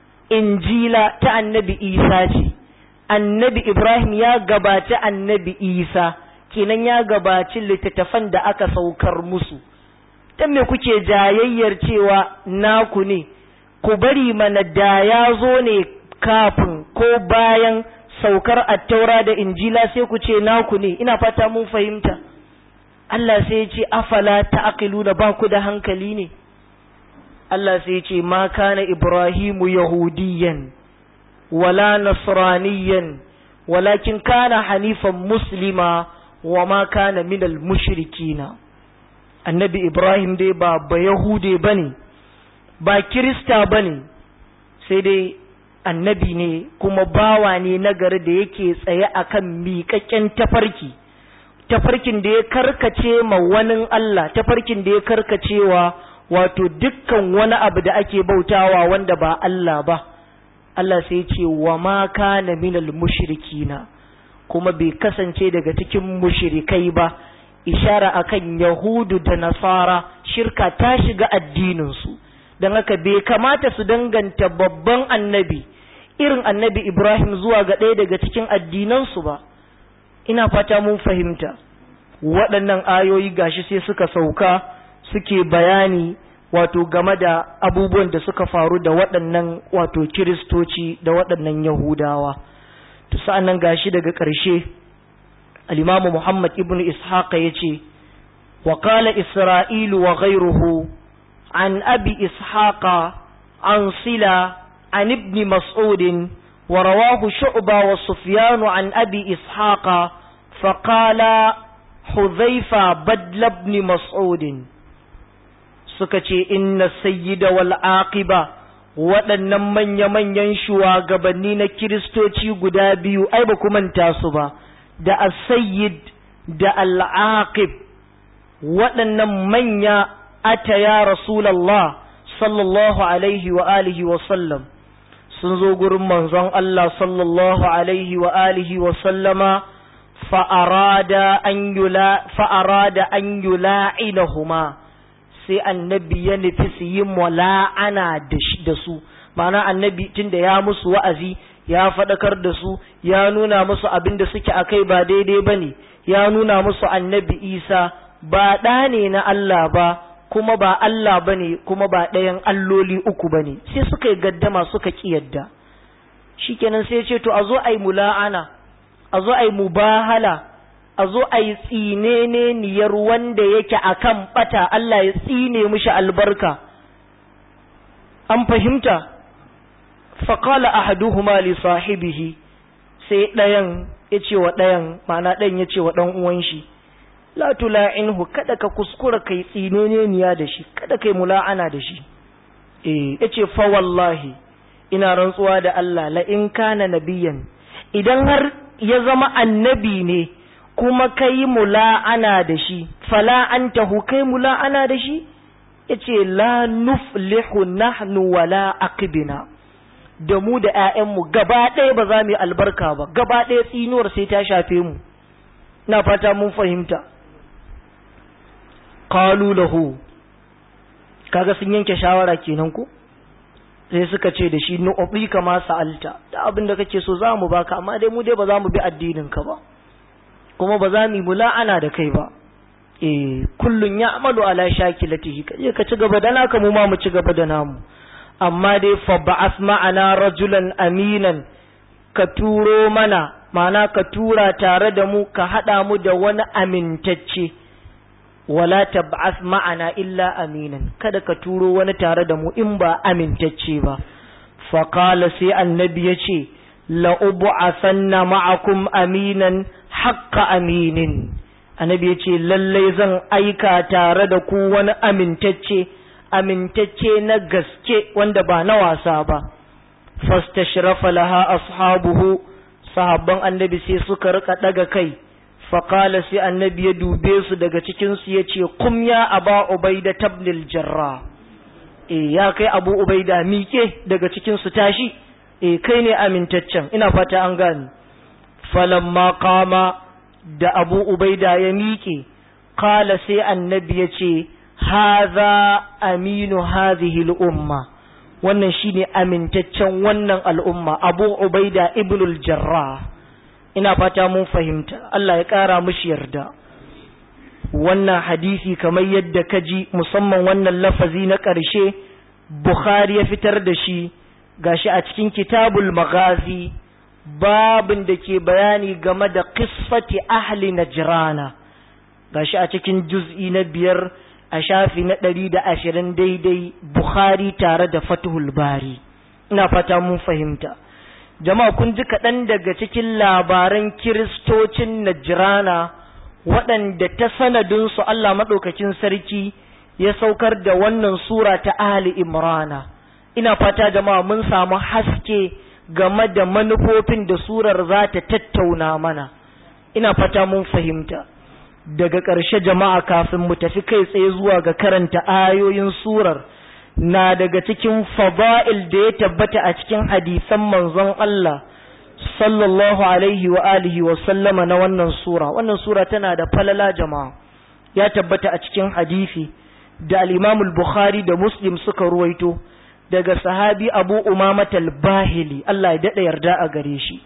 injila ta annabi isa ce annabi Ibrahim ya gabaci annabi Isa kenan ya gabaci littattafan da aka saukar musu dan me kuke jayayyar cewa naku ne ku bari mana da ya zo ne kafin ko bayan saukar attaura da injila sai ku ce naku ne ina fata mun fahimta Allah sai ya ce afala ta'qiluna ba ku da hankali ne Allah sai ya ce ma kana Ibrahimu yahudiyan ولا نصرانيا ولكن كان حنيفا مسلما وما كان من المشركين النبي إبراهيم دي با بيهودي بني با كريستا بني سيدي annabi ne kuma bawa ne nagari da yake tsaye akan miƙaƙƙen tafarki tafarkin da ya karkace ma wani Allah tafarkin da ya karkacewa wato dukkan wani abu da ake bautawa wanda ba Allah ba Allah sai ce wa ma kana minal mushrikina kuma bai kasance daga cikin mushrikai ba ishara akan yahudu da nasara shirka ta shiga addininsu don haka bai kamata su danganta babban annabi irin annabi ibrahim zuwa ga ɗaya daga cikin addinansu ba ina fata mun fahimta waɗannan ayoyi gashi sai suka sauka suke bayani wato game da abubuwan da suka faru da waɗannan wato kiristoci da waɗannan yahudawa to sa'an nan gashi daga ƙarshe al-imamu muhammad ibn ishaq ya ce wa qala isra'ilu wa ghayruhu an abi ishaqa an sila an ibn mas'ud wa rawahu shu'ba wa sufyan an abi ishaqa فقال حذيفة بدل ابن مسعود suka ce inna sayyida wal aqiba waɗannan manya-manyan shugabanni na kiristoci guda biyu ai ba ku manta su ba da as-sayyid da al-aqib waɗannan manya ata ya rasulullah sallallahu alaihi wa alihi wa sallam sun zo gurin manzon Allah sallallahu alaihi wa alihi wa sallama fa'arada an yula fa'arada an yula'inahuma sai annabi ya nufi su yi mula'ana da su ma'ana annabi tunda ya musu wa'azi ya faɗakar da su ya nuna musu abin da suke a kai ba daidai ba ne ya nuna musu annabi isa ba ɗa ne na Allah ba kuma ba Allah ba ne kuma ba ɗayan alloli uku ba ne sai suka yi gaddama suka ƙi yadda shikenan sai ce to a zo a yi mula'ana a zo a yi mubahala a zo a yi tsine niyar wanda yake a kan ɓata Allah ya tsine mishi albarka an fahimta faƙala ahaduhuma li sahibihi sai ɗayan ya ce wa ɗayan ma'ana ɗayan ya ce wa ɗan uwan shi la tula'inhu kada ka kuskura kai tsine niya da shi kada kai mula'ana da shi eh yace fa wallahi ina rantsuwa da Allah la in kana nabiyan idan har ya zama annabi ne kuma kai mula'ana da shi fala antahu kai mula'ana da shi yace la nuflihu nahnu wala aqbina da mu da ‘ya'yanmu gaba ɗaya ba za mu yi albarka ba gaba ɗaya tsinuwar sai ta shafe mu na fata mun fahimta qalu lahu kaga sun yanke shawara kenan ko sai suka ce da shi nu'ubi kama sa'alta da abin da kake so za mu baka amma dai mu dai ba za mu bi addinin ka ba kuma ba za mu yi mula'ana da kai ba eh kullun ya'malu ala shakilatihi kaje ka ci gaba da naka mu ma mu ci gaba da namu amma dai fa ba'ath ma'ana rajulan aminan ka turo mana ma'ana ka tura tare da mu ka hada mu da wani amintacce wala tab'ath ma'ana illa aminan kada ka turo wani tare da mu in ba amintacce ba fa qala sai annabi yace la ub'athanna ma'akum aminan haqqa aminin annabi yace lalle zan aika tare da ku wani amintacce amintacce na gaske wanda ba na wasa ba fastashrafa laha ashabuhu sahabban annabi sai suka rika daga kai faƙala sai annabi ya dube su daga cikinsu ya ce kum ya aba ubaida tabnil jarra e ya kai abu ubaida miƙe daga cikinsu tashi e kai ne amintaccen ina fata an gani falamma kama da abu ubaida ya miƙe kala sai annabi ya ce haza aminu hazihi al'umma wannan shine amintaccen wannan al'umma abu ubaida ibnul jarrah ina fata mun fahimta Allah ya ƙara mushi yarda wannan hadisi kamar yadda ka ji musamman wannan lafazi na ƙarshe Bukhari ya fitar da shi gashi a cikin kitabul magazi babin da ke bayani game da qissati ahli najrana gashi a cikin juz'i na biyar a shafi na ɗari da ashirin daidai Bukhari tare da Fathul Bari ina fata mun fahimta jama'a kun ji kaɗan daga cikin labaran kiristocin najirana waɗanda ta sanadinsu Allah maɗaukakin sarki ya saukar da wannan sura ta Ali Imrana ina fata jama'a mun samu haske game da manufofin da surar za ta tattauna mana ina fata mun fahimta daga ƙarshe jama'a kafin mu tafi kai tsaye zuwa ga karanta ayoyin surar na daga cikin fada'il da ya tabbata a cikin hadisan manzon Allah sallallahu alaihi wa alihi wa sallama na wannan sura wannan sura tana da falala jama'a ya tabbata a cikin hadisi da al-Imam al-Bukhari da Muslim suka ruwaito daga sahabi Abu Umamah al-Bahili Allah ya dada yarda a gare shi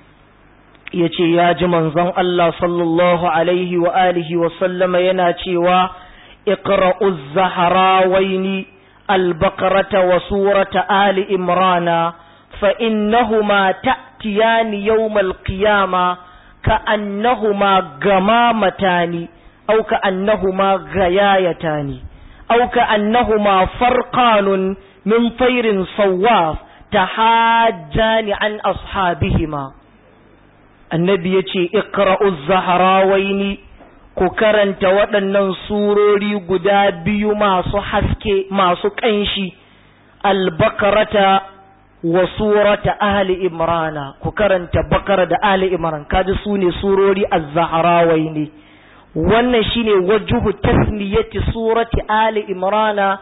yace ya ji manzon Allah sallallahu alaihi wa alihi wa sallama yana cewa iqra'uz zahrawaini البقرة وسورة آل إمرانا فإنهما تأتيان يوم القيامة كأنهما غمامتان أو كأنهما غيايتان أو كأنهما فرقان من طير صواف تحاجان عن أصحابهما النبي يتي اقرأوا الزهراوين ku karanta waɗannan surori guda biyu masu haske masu ƙanshi albakarata wa surata ahli imrana ku karanta bakara da ahli imran kaji su ne surori az-zaharawai ne wannan shine wajuhu tasniyati surati ahli imrana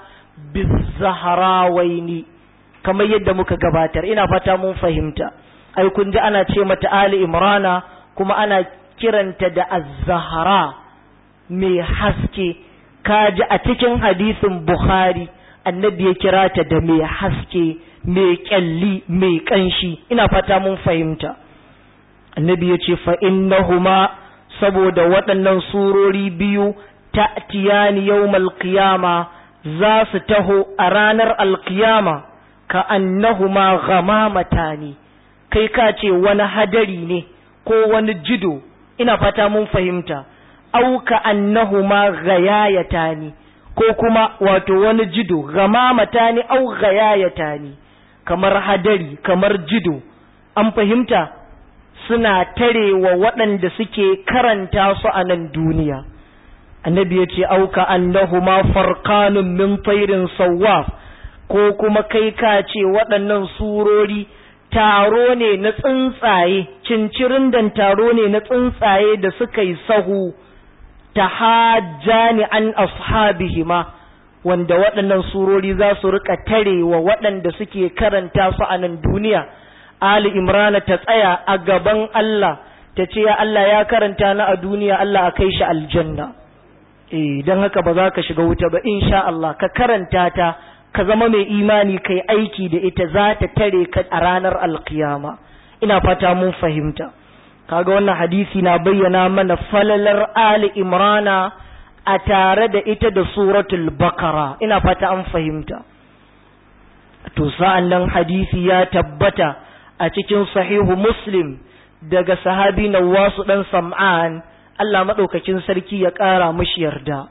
biz-zaharawai kamar yadda muka gabatar ina fata mun fahimta ai kun ji ana ce mata ahli imrana kuma ana kiranta da az-zahra mai haske kaji a cikin hadisin Bukhari annabi ya kira ta da mai haske mai kyalli mai kanshi ina fata mun fahimta annabi ya ce fa'innahuma saboda waɗannan surori biyu ta'tiyani yawmal qiyama za su taho a ranar alkiyama ka annahuma ghamamatan kai ka ce wani hadari ne ko wani jido ina fata mun fahimta auka annahuma ghayayatani ko kuma wato wani jido gamamatani au ghayayatani kamar hadari kamar jido an fahimta suna tarewa waɗanda suke karanta su a nan duniya annabi ya ce auka annahuma farqanun min tayrin sawaf ko kuma kai ka ce waɗannan surori taro ne na tsuntsaye cincirin dan taro ne na tsuntsaye da suka yi sahu tahajjani an ashabihima wanda waɗannan surori za su rika tare wa waɗanda suke karanta su a nan duniya Ali Imrana ta tsaya a gaban Allah ta ce ya Allah ya karanta na a duniya Allah a kai shi aljanna eh don haka ba za ka shiga wuta ba insha Allah ka karanta ta ka zama mai imani kai aiki da ita za ta tare ka a ranar alkiyama ina fata mun fahimta kaga wannan hadisi na bayyana mana falalar Ali Imrana a tare da ita da suratul bakara ina fata an fahimta to sa'an nan hadisi ya tabbata a cikin sahihu muslim daga sahabi na wasu ɗan sam'an Allah maɗaukakin sarki ya ƙara mashi yarda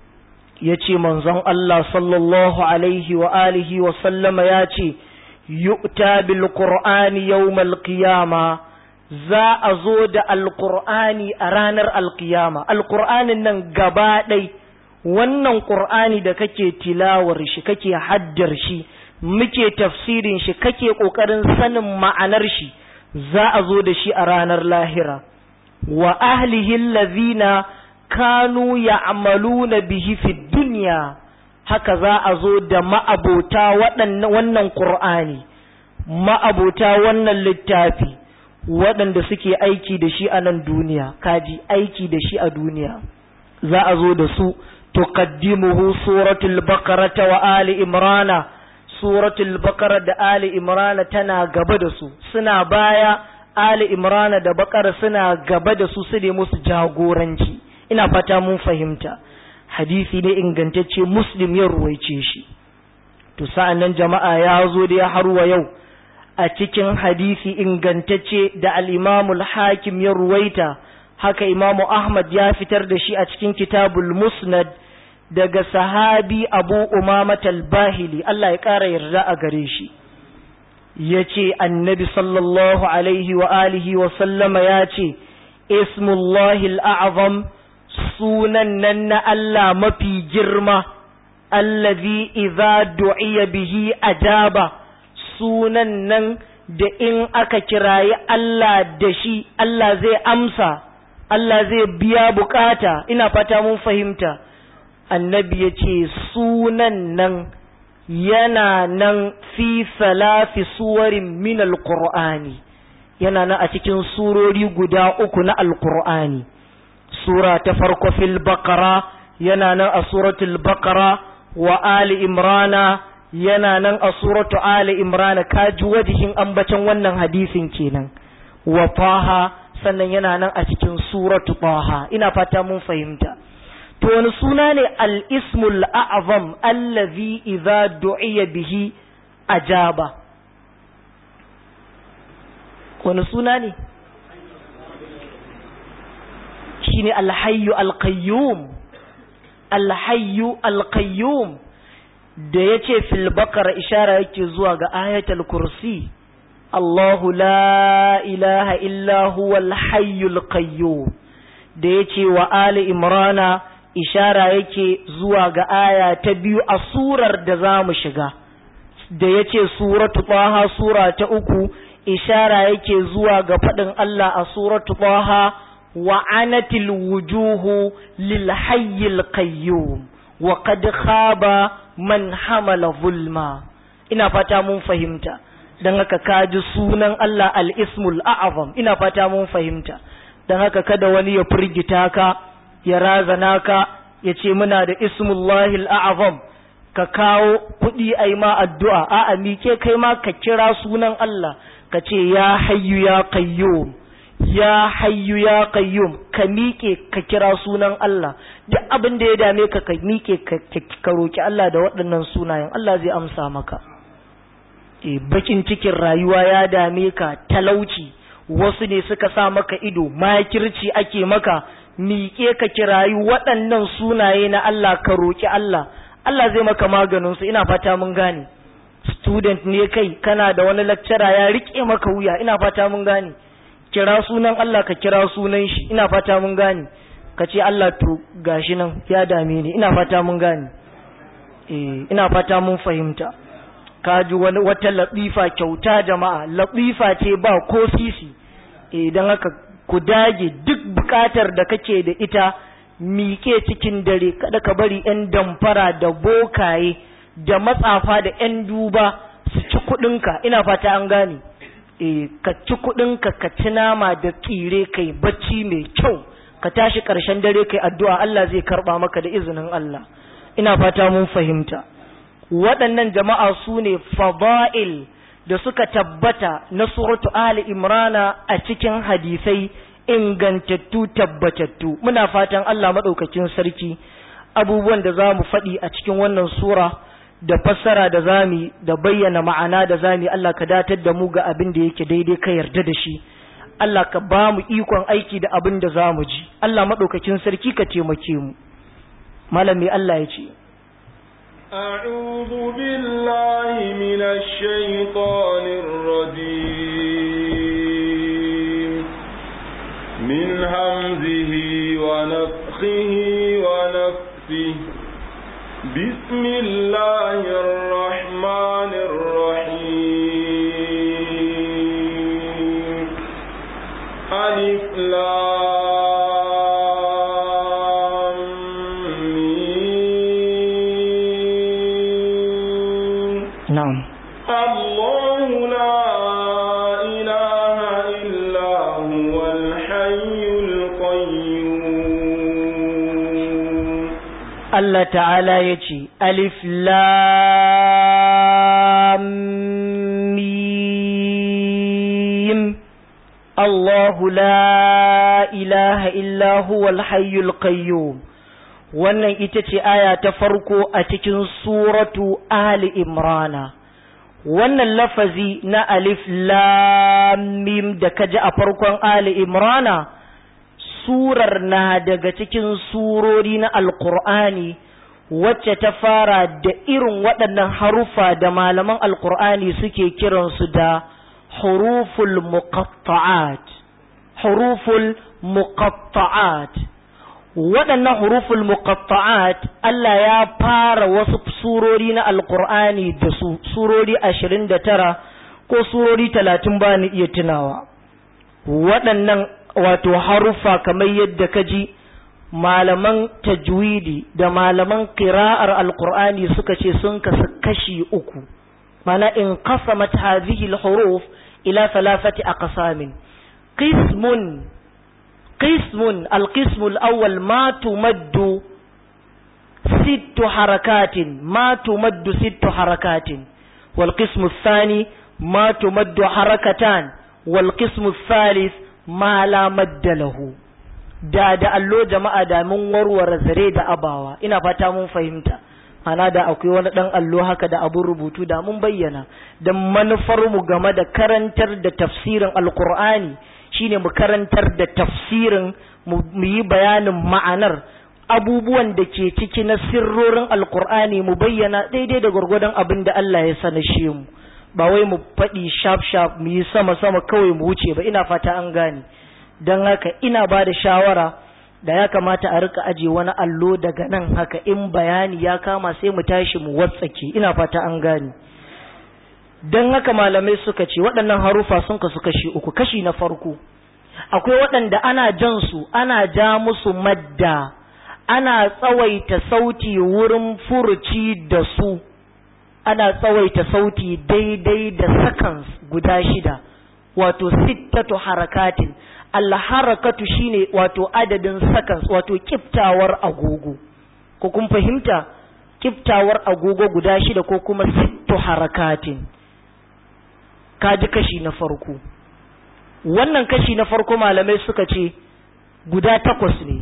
ya ce manzon Allah sallallahu alaihi wa alihi wa sallama ya ce yu'ta bil qur'ani yawmal qiyama za a zo da alqur'ani a ranar alqiyama alqur'anin nan gaba ɗai wannan qur'ani da kake tilawar shi kake haddar shi muke tafsirin shi kake ƙoƙarin sanin ma'anar shi za a zo da shi a ranar lahira wa ahlihi allazina kanu ya'maluna bihi fi dunya haka za a zo da ma'abota wannan qur'ani ma'abota wannan littafi waɗanda suke aiki da shi a nan duniya kaji aiki da shi a duniya za a zo da su tuqaddimuhu suratul baqarata wa ali imrana suratul bakara da ali imrana tana gaba da su suna baya ali imrana da bakara suna gaba da su su ne musu jagoranci ina fata mun fahimta hadisi ne ingantacce muslim ya ruwaice shi to sa'an nan jama'a ya zo da ya harwa yau a cikin hadisi ingantacce da al-imamul hakim ya ruwaita haka imamu ahmad ya fitar da shi a cikin kitabul musnad daga sahabi abu umamat al-bahili Allah ya ƙara yarda a gare shi ya ce annabi sallallahu alaihi wa alihi wa sallama ya ce ismullahi al'azam sunan nan na Allah mafi girma allazi idza du'iya bihi ajaba sunan nan da in aka kirayi Allah da shi Allah zai amsa Allah zai biya bukata ina fata mun fahimta annabi ya ce sunan nan yana nan fi salafi suwarin min alqur'ani yana nan a cikin surori guda uku na alqur'ani sura ta farko fil baqara yana nan a suratul baqara wa ali imrana yana nan a suratu ali imrana kaji wajihin ambacin wannan hadisin kenan wa taha sannan yana nan a cikin suratu taha ina fata mun fahimta to wani suna ne al-ismul a'zam allazi idza du'iya bihi ajaba wani suna ne shine al-hayyu al-qayyum al-hayyu al-qayyum da yace fil baqara ishara yake zuwa ga ayatul kursi Allahu la ilaha illa huwal hayyul qayyum da yace wa ali imrana ishara yake zuwa ga aya ta biyu a surar da za mu shiga da ya ce suratu ɓaha sura ta uku ishara yake zuwa ga faɗin Allah a suratu ɓaha wa anatil wujuhu lil hayyil qayyum wa qad khaba man hamala zulma ina fata mun fahimta dan haka kaji sunan Allah al-ismul a'zam ina fata mun fahimta dan haka kada wani ya firgita ka ya razana ka ya ce muna da ismullahi al'azam ka kawo kuɗi a yi ma addu'a a mike kai ma ka kira sunan Allah ka ce ya hayyu ya qayyum ya hayyu ya qayyum ka miƙe ka kira sunan Allah duk abin da ya dame ka ka miƙe ka roki Allah da waɗannan sunayen Allah zai amsa maka e bakin cikin rayuwa ya dame ka talauci wasu ne suka sa maka ido makirci ake maka miƙe ka kirayi waɗannan sunaye na Allah ka roƙi Allah Allah zai maka maganinsu ina fata mun gane student ne kai kana da wani lecturer ya riƙe maka wuya ina fata mun gane kira sunan Allah ka kira sunan shi ina fata mun gane ka ce Allah to gashi nan ya dame ni ina fata mun gane eh ina fata mun fahimta ka ji wani wata latifa kyauta jama'a latifa ce ba ko sisi eh dan haka ku dage duk bukatar da kake da ita miƙe cikin dare kada ka bari 'yan damfara da bokaye da matsafa da 'yan duba su ci kuɗinka ina fata an gane e ka ci kuɗinka ka ci nama da tsire kai bacci mai kyau ka tashi ƙarshen dare kai addu'a Allah zai karɓa maka da izinin Allah ina fata mun fahimta waɗannan jama'a su ne fada'il da suka tabbata na suratu Ali Imrana a cikin hadisai ingantattu tabbatattu muna fatan Allah maɗaukakin sarki abubuwan da za mu faɗi a cikin wannan sura da fassara da zami da bayyana ma'ana da zami Allah ka datar da mu ga abin da yake daidai ka yarda da shi Allah ka ba mu ikon aiki da abin da za mu ji Allah maɗaukakin sarki ka taimake mu malami Allah ya ce أعوذ بالله من الشيطان الرجيم من همزه ونفخه ونفسه بسم الله الرحمن الرحيم ألف لام ميم na'am الله لا إله إلا هو الحي القيوم Allah ta'ala ya ce, Alif lam mim Allahu la ilaha illa huwal hayyul qayyum wannan ita ce aya ta farko a cikin suratu Ali Imrana wannan lafazi na Alif lam mim da kaji a farkon Ali Imrana surar na daga cikin surori na alkur'ani wacce ta fara da irin waɗannan harufa da malaman alkur'ani suke kiransu da huruful muqatta'at huruful muqatta'at waɗannan huruful muqatta'at Allah ya fara wasu surori na alkur'ani da su surori ashirin da tara ko surori talatin ba ni iya tunawa waɗannan wato harufa kamar yadda ka ji malaman tajwidi da malaman kira'ar alkur'ani suka ce sun kasu kashi uku mana in qasamat hadhihi alhuruf ila thalathati aqsamin qismun qismun alqismu alawwal ma tumaddu ست حركات ما تمد ست حركات والقسم الثاني ما تمد حركتان والقسم الثالث ma la madda lahu da da allo jama'a da mun warware zare da abawa ina fata mun fahimta ana da akwai wani dan allo haka da abun rubutu da mun bayyana dan manufar mu game da karantar da tafsirin alqur'ani shine mu karantar da tafsirin mu yi bayanin ma'anar abubuwan da ke ciki na sirrorin alqur'ani mu bayyana daidai da gwargwadon abin da Allah ya sanashe mu ba wai mu faɗi sharp sharp mu yi sama sama kawai mu wuce ba ina fata an gane don haka ina ba da shawara da ya kamata a rika aje wani allo daga nan haka in bayani ya kama sai mu tashi mu watsake ina fata an gane don haka malamai suka ce waɗannan harufa sun kasu kashi uku kashi na farko akwai waɗanda ana jan su ana ja musu madda ana tsawaita sauti wurin furuci da su ana tsawaita sauti daidai da seconds guda shida wato sittatu harakatin alharakatu shine wato adadin seconds wato kiftawar agogo ko kun fahimta kiftawar agogo guda shida ko kuma sittu harakatin kaji kashi na farko wannan kashi na farko malamai suka ce guda takwas ne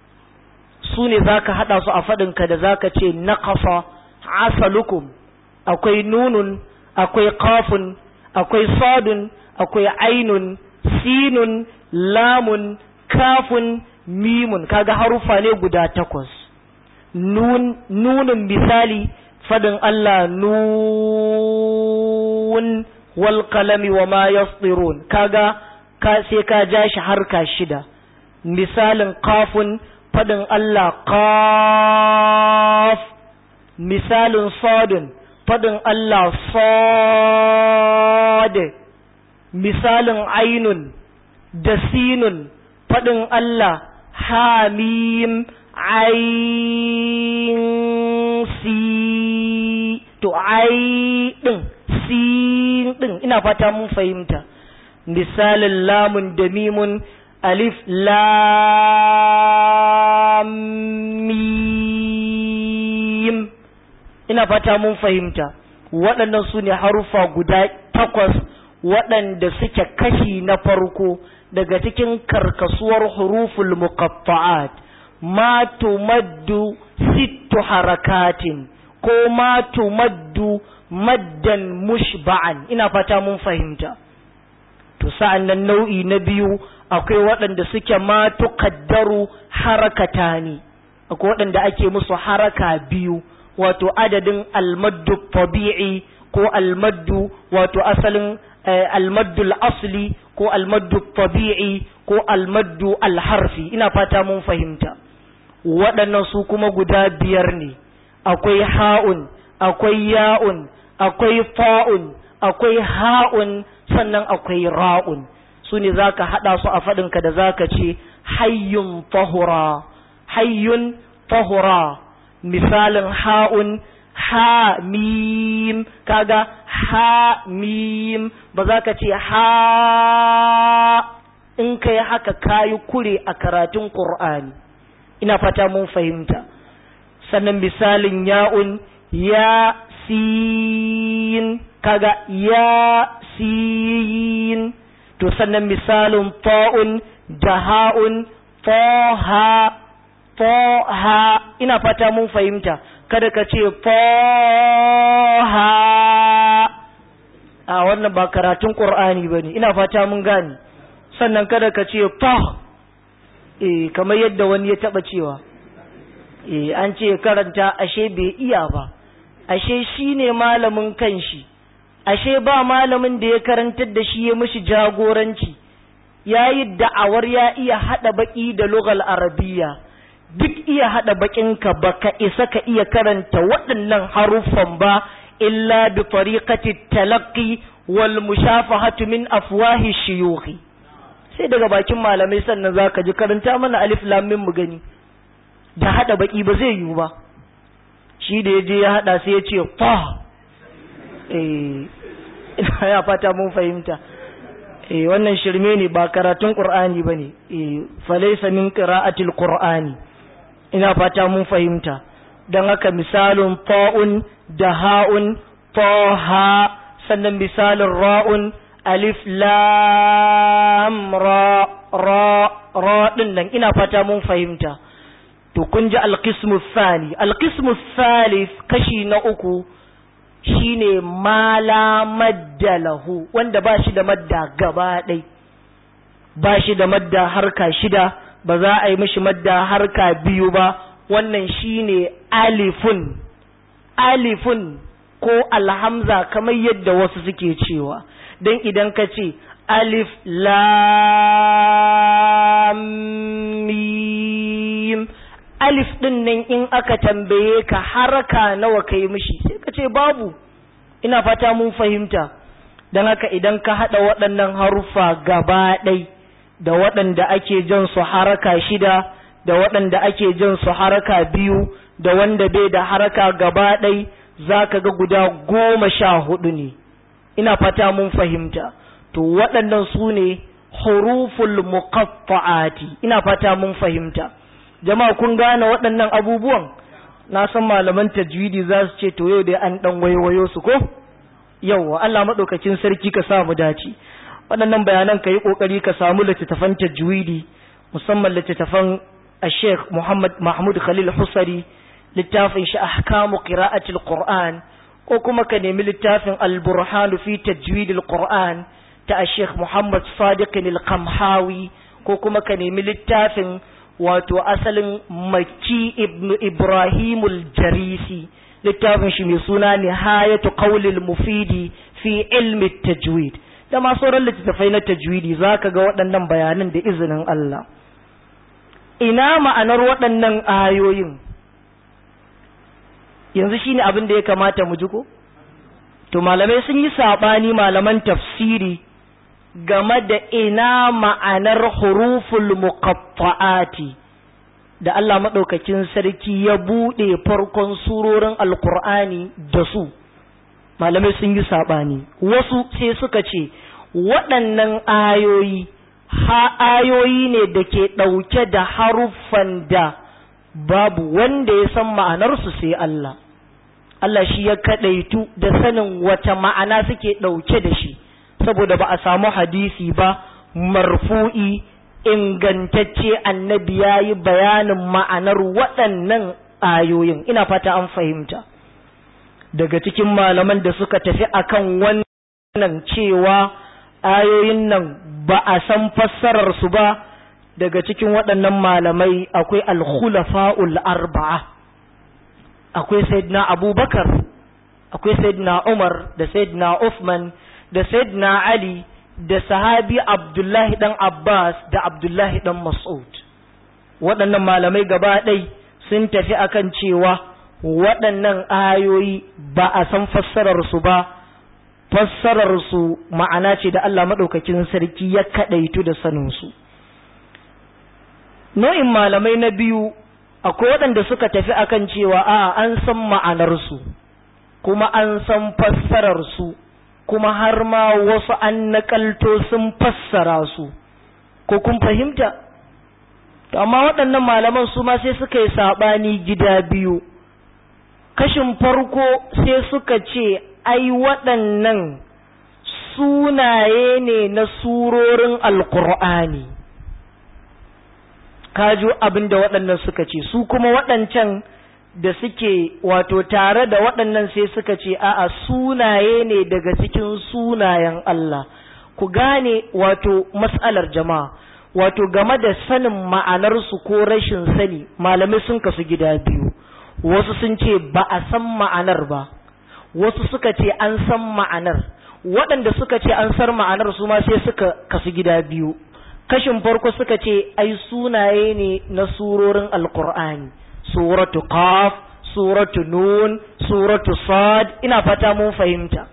su ne za ka haɗa su a faɗinka da za ka ce naƙasa asalukum akwai nunun akwai kafun akwai sadun akwai ainun sinun lamun kafun mimun kaga harufa ne guda takwas nun nunin misali fadin Allah nun wal qalami wa ma yasdirun kaga ka sai ka ja shi harka shida misalin kafun fadin Allah qaf misalin sadun fadin Allah sad misalin ainun da sinun fadin Allah hamim ain si to ai din sin din ina fata mun fahimta misalin lamun da mimun alif lam mim ina fata mun fahimta waɗannan su ne haruffa guda takwas waɗanda suke kashi na farko daga cikin karkasuwar huruful muqatta'at ma tumaddu sittu harakatin ko ma tumaddu maddan mushba'an ina fata mun fahimta to sa'an nan nau'i na biyu akwai waɗanda suke ma tuqaddaru harakatani akwai waɗanda ake musu haraka biyu wato adadin almaddu tabi'i ko almaddu wato asalin almaddul asli ko almaddu tabi'i ko almaddu alharfi ina fata mun fahimta waɗannan su kuma guda biyar ne akwai ha'un akwai ya'un akwai fa'un akwai ha'un sannan akwai ra'un su ne za ka haɗa su a faɗinka da za ka ce hayyun tahura hayyun tahura misalin ha'un ha mim kaga ha mim ba za ka ce ha in kai haka kayi kure a karatun Qur'ani ina fata mun fahimta sannan misalin ya'un ya sin kaga ya sin to sannan misalin ta'un da ha'un ha ha ina fata mun fahimta kada ka ce ha a wannan ba karatun qur'ani bane ina fata mun gane sannan kada ka ce fa eh kamar yadda wani ya taba cewa eh an ce karanta ashe bai iya ba ashe shine malamin kanshi ashe ba malamin da ya karantar da shi ya mishi jagoranci yayi da'awar ya iya hada baki da lugal arabiyya duk iya hada bakinka baka isa ka iya karanta waɗannan haruffan ba illa bi tariqati talaqqi wal mushafahatu min afwahi shuyukhi sai daga bakin malamai sannan zaka ji karanta mana alif lam mim mu gani da hada baki ba zai yiwu ba shi da yaje ya hada sai ya ce fa eh ya fata mun fahimta eh wannan shirme ne ba karatun qur'ani bane eh falaysa min qira'atil qur'ani ina fata mun fahimta don haka misalin ta'un da ha'un ha sannan misalin ra'un alif lam ra ra ra din nan ina fata mun fahimta to kun ji alqismu thani alqismu thalith kashi na uku shine mala madda lahu wanda ba shi da madda gaba ɗai ba shi da madda harka shida ba za a yi mishi madda harka biyu ba wannan shine alifun alifun ko alhamza kamar yadda wasu suke cewa don idan ka ce alif lam mim alif din nan in aka tambaye ka haraka nawa ka yi mishi sai ka ce babu ina fata mun fahimta don haka idan ka haɗa waɗannan haruffa gaba ɗai da waɗanda ake jan su haraka shida da waɗanda ake jan su haraka biyu da wanda bai da haraka gaba ɗai za ka ga guda goma sha hudu ne ina fata mun fahimta to waɗannan su ne huruful muqatta'ati ina fata mun fahimta jama'a kun gane waɗannan abubuwan na san malaman tajwidi za su ce to yau dai an ɗan waiwayo su ko yauwa Allah maɗaukakin sarki ka sa mu dace waɗannan bayanan ka yi ƙoƙari ka samu littattafan tajwidi musamman littattafan Sheikh Muhammad Mahmud Khalil Husari littafin shi ahkamu qira'atil Qur'an ko kuma ka nemi littafin Al-Burhan fi tajwidil Qur'an ta Sheikh Muhammad Sadiq Al-Qamhawi ko kuma ka nemi littafin wato asalin Makki ibn Ibrahim al-Jarisi littafin shi mai suna Nihayatu Qawlil Mufidi fi ilmi tajwid da ma sauran littattafai na tajwidi zaka ga waɗannan bayanan da izinin Allah ina ma'anar waɗannan ayoyin yanzu shine abin da ya kamata mu ji ko to malamai sun yi saɓani malaman tafsiri game da ina ma'anar huruful muqatta'ati da Allah maɗaukakin sarki ya buɗe farkon surorin alkur'ani da su malamai sun yi saɓani wasu sai suka ce waɗannan ayoyi ha ayoyi ne da ke ɗauke da haruffan da babu wanda ya san ma'anarsu sai Allah Allah shi ya kaɗaitu da sanin wata ma'ana suke ɗauke da shi saboda ba a samu hadisi ba marfu'i ingantacce annabi ya yi bayanin ma'anar waɗannan ayoyin ina fata an fahimta daga cikin malaman da suka tafi akan wannan cewa ayoyin nan ba a san fassararsu ba daga cikin waɗannan malamai akwai alkhulafa'ul arba'a akwai sayyidina abubakar akwai sayyidina umar da sayyidina uthman da sayyidina ali da sahabi abdullahi dan abbas da abdullahi dan mas'ud waɗannan malamai gaba ɗai sun tafi akan cewa waɗannan ayoyi ba a san fassararsu ba fassararsu ma'ana ce da Allah maɗaukakin sarki ya kaɗaitu da saninsu nau'in malamai na biyu akwai waɗanda suka tafi akan cewa a an san ma'anarsu kuma an san fassararsu kuma har ma wasu an nakalto sun fassara su ko kun fahimta to amma waɗannan malaman su ma sai suka yi saɓani gida biyu kashin farko sai suka ce ai waɗannan sunaye ne na surorin alkur'ani kaju abin da waɗannan suka ce su kuma waɗancan da suke wato tare da waɗannan sai suka ce a'a sunaye ne daga cikin sunayen Allah ku gane wato mas'alar jama'a wato game da sanin ma'anarsu ko rashin sani malamai sun kasu gida biyu wasu sun ce ba a san ma'anar ba wasu suka ce an san ma'anar waɗanda suka ce an san ma'anar su ma sai suka kasu gida biyu kashin farko suka ce ai sunaye ne na surorin alkur'ani suratu qaf suratu nun suratu sad ina fata mun fahimta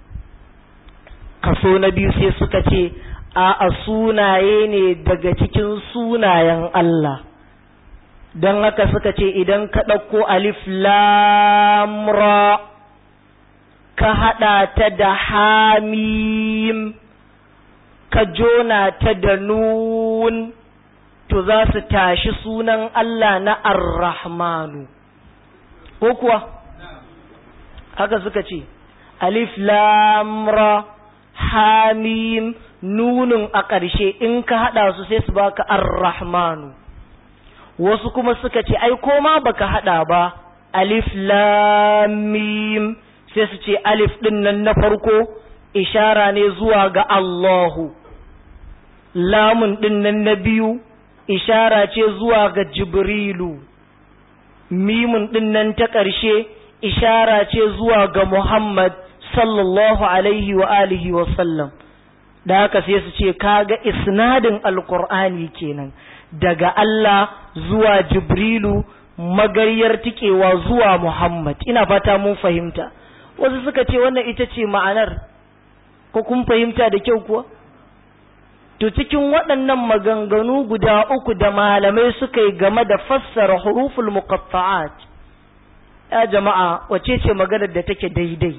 kaso na biyu sai suka ce a a sunaye ne daga cikin sunayen Allah don haka suka ce idan ka ɗauko alif lamra ka haɗa ta da hamim ka jona ta da nun to za su tashi sunan Allah na ar-rahmanu ko kuwa haka suka ce alif lamra hamim nunun a ƙarshe in ka haɗa su sai su baka ar-rahmanu wasu kuma suka ce ai koma baka haɗa ba alif lamim sai su ce alif ɗin nan na farko ishara ne zuwa ga Allahu lamun ɗin nan na biyu ishara ce zuwa ga Jibrilu mimun ɗin nan ta ƙarshe ishara ce zuwa ga Muhammad sallallahu alaihi wa alihi wa sallam da haka sai su ce kaga isnadin alqur'ani kenan daga Allah zuwa Jibrilu magaryar tikewa zuwa Muhammad ina fata mun fahimta wasu suka ce wannan ita ce ma'anar ko kun fahimta da kyau kuwa to cikin waɗannan maganganu guda uku da malamai suka yi game da fassara huruful muqatta'at ya jama'a wace ce maganar da take daidai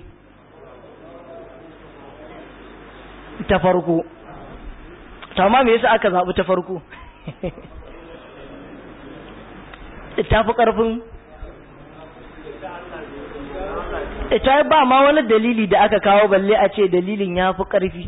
ta farko amma me yasa aka zaɓi ta farko ta fi ƙarfin ita ba ma wani dalili da aka kawo balle a ce dalilin ya fi ƙarfi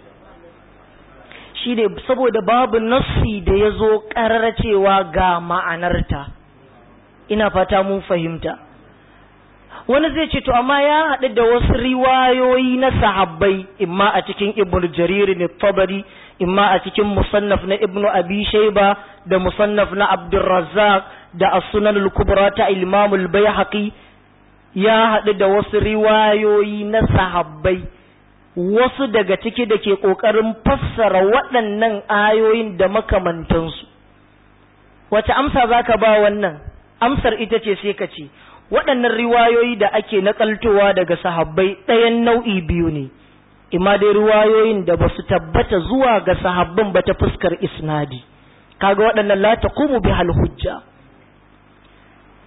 shi ne saboda babu nassi da ya zo ƙarar cewa ga ma'anarta ina fata mun fahimta wani zai ce to amma ya haɗu da wasu riwayoyi na sahabbai imma a cikin ibn jarir ne tabari imma a cikin musannaf na ibn abi shayba da musannaf na abdurrazzaq da as-sunan al-kubra ta imam al-baihaqi ya haɗu da wasu riwayoyi na sahabbai wasu daga ciki da ke ƙoƙarin fassara waɗannan ayoyin da makamantansu wace amsa za ka ba wannan amsar ita ce sai ka ce waɗannan riwayoyi da ake naƙaltowa daga sahabbai ɗayan nau'i biyu ne ima dai riwayoyin da ba su tabbata zuwa ga sahabban ba ta fuskar isnadi kaga waɗannan la taqumu bihal hujja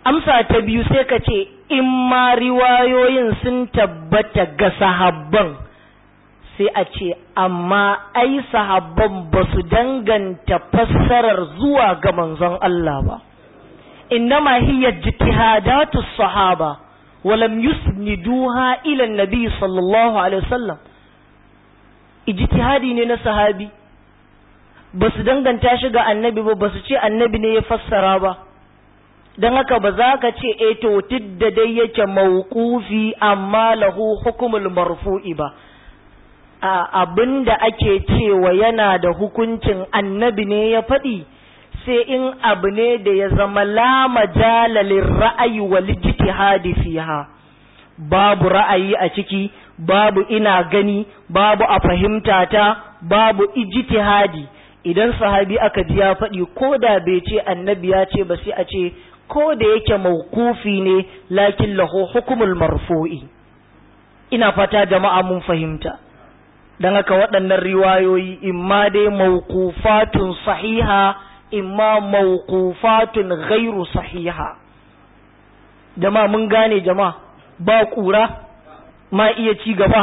amsa ta biyu sai ka ce in ma riwayoyin sun tabbata ga sahabban sai a ce amma ai sahabban ba su danganta fassarar zuwa ga manzon Allah ba innama hiya ijtihadatu sahaba walam yusniduha ila nabi sallallahu alaihi wasallam ijtihadi ne na sahabi ba su danganta shi ga annabi ba ba su ce annabi ne ya fassara ba don haka ba za ka ce e to da dai yake mawqufi amma lahu hukumul marfu'i ba a abinda ake cewa yana da hukuncin annabi ne ya faɗi sai in abu ne da ya zama la majalalin ra'ayi wal ijtihadi fiha babu ra'ayi a ciki babu ina gani babu a fahimta ta babu ijtihadi idan sahabi aka ji ya faɗi ko da bai ce annabi ya ce ba sai a ce ko da yake mawkufi ne lakin lahu hukumul marfu'i ina fata jama'a mun fahimta dan haka waɗannan riwayoyi imma dai mawqufatun sahiha imma mawqufatun ghairu sahiha jama'a mun gane jama'a ba kura ma iya ci gaba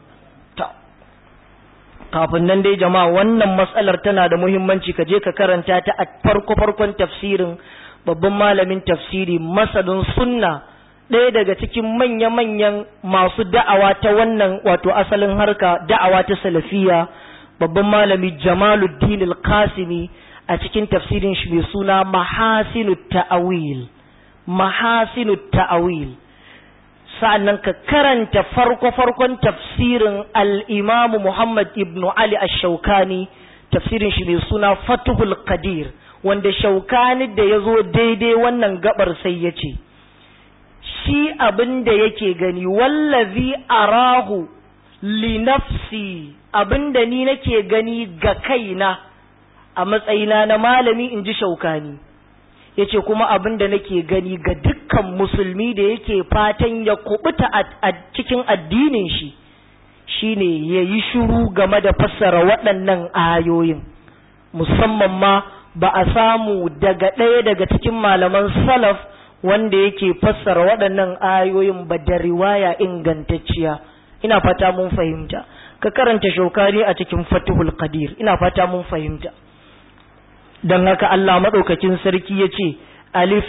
kafin nan dai jama'a wannan matsalar tana da muhimmanci ka je ka karanta ta a farko farkon tafsirin babban malamin tafsiri masadin sunna ɗaya daga cikin manya-manyan masu da'awa ta wannan wato asalin harka da'awa ta salafiya babban malami jamaluddin al-kasimi a cikin tafsirin shi mai suna mahasinu ta'awil mahasinu ta'awil sa'annan ka karanta farko-farkon tafsirin al'imamu Muhammad ibn Ali ash-Shaukani tafsirin shi mai suna Fatuhul Qadir wanda Shaukani da ya zo daidai wannan gabar sai ya ce, Shi abin da yake gani, wallazi arahu li nafsi abin da ni nake gani ga kaina a matsayina na malami in ji Shaukani. ya ce kuma abin da nake gani ga dukkan musulmi da yake fatan ya kubuta a cikin addinin shi shine ya yi shuru game da fassara waɗannan ayoyin musamman ma ba a samu daga ɗaya daga cikin malaman salaf wanda yake fassara waɗannan ayoyin ba da riwaya ingantacciya ina fata mun fahimta ka karanta shaukari a cikin fatihul qadir ina fata mun fahimta don haka Allah maɗaukakin sarki ya ce, Alif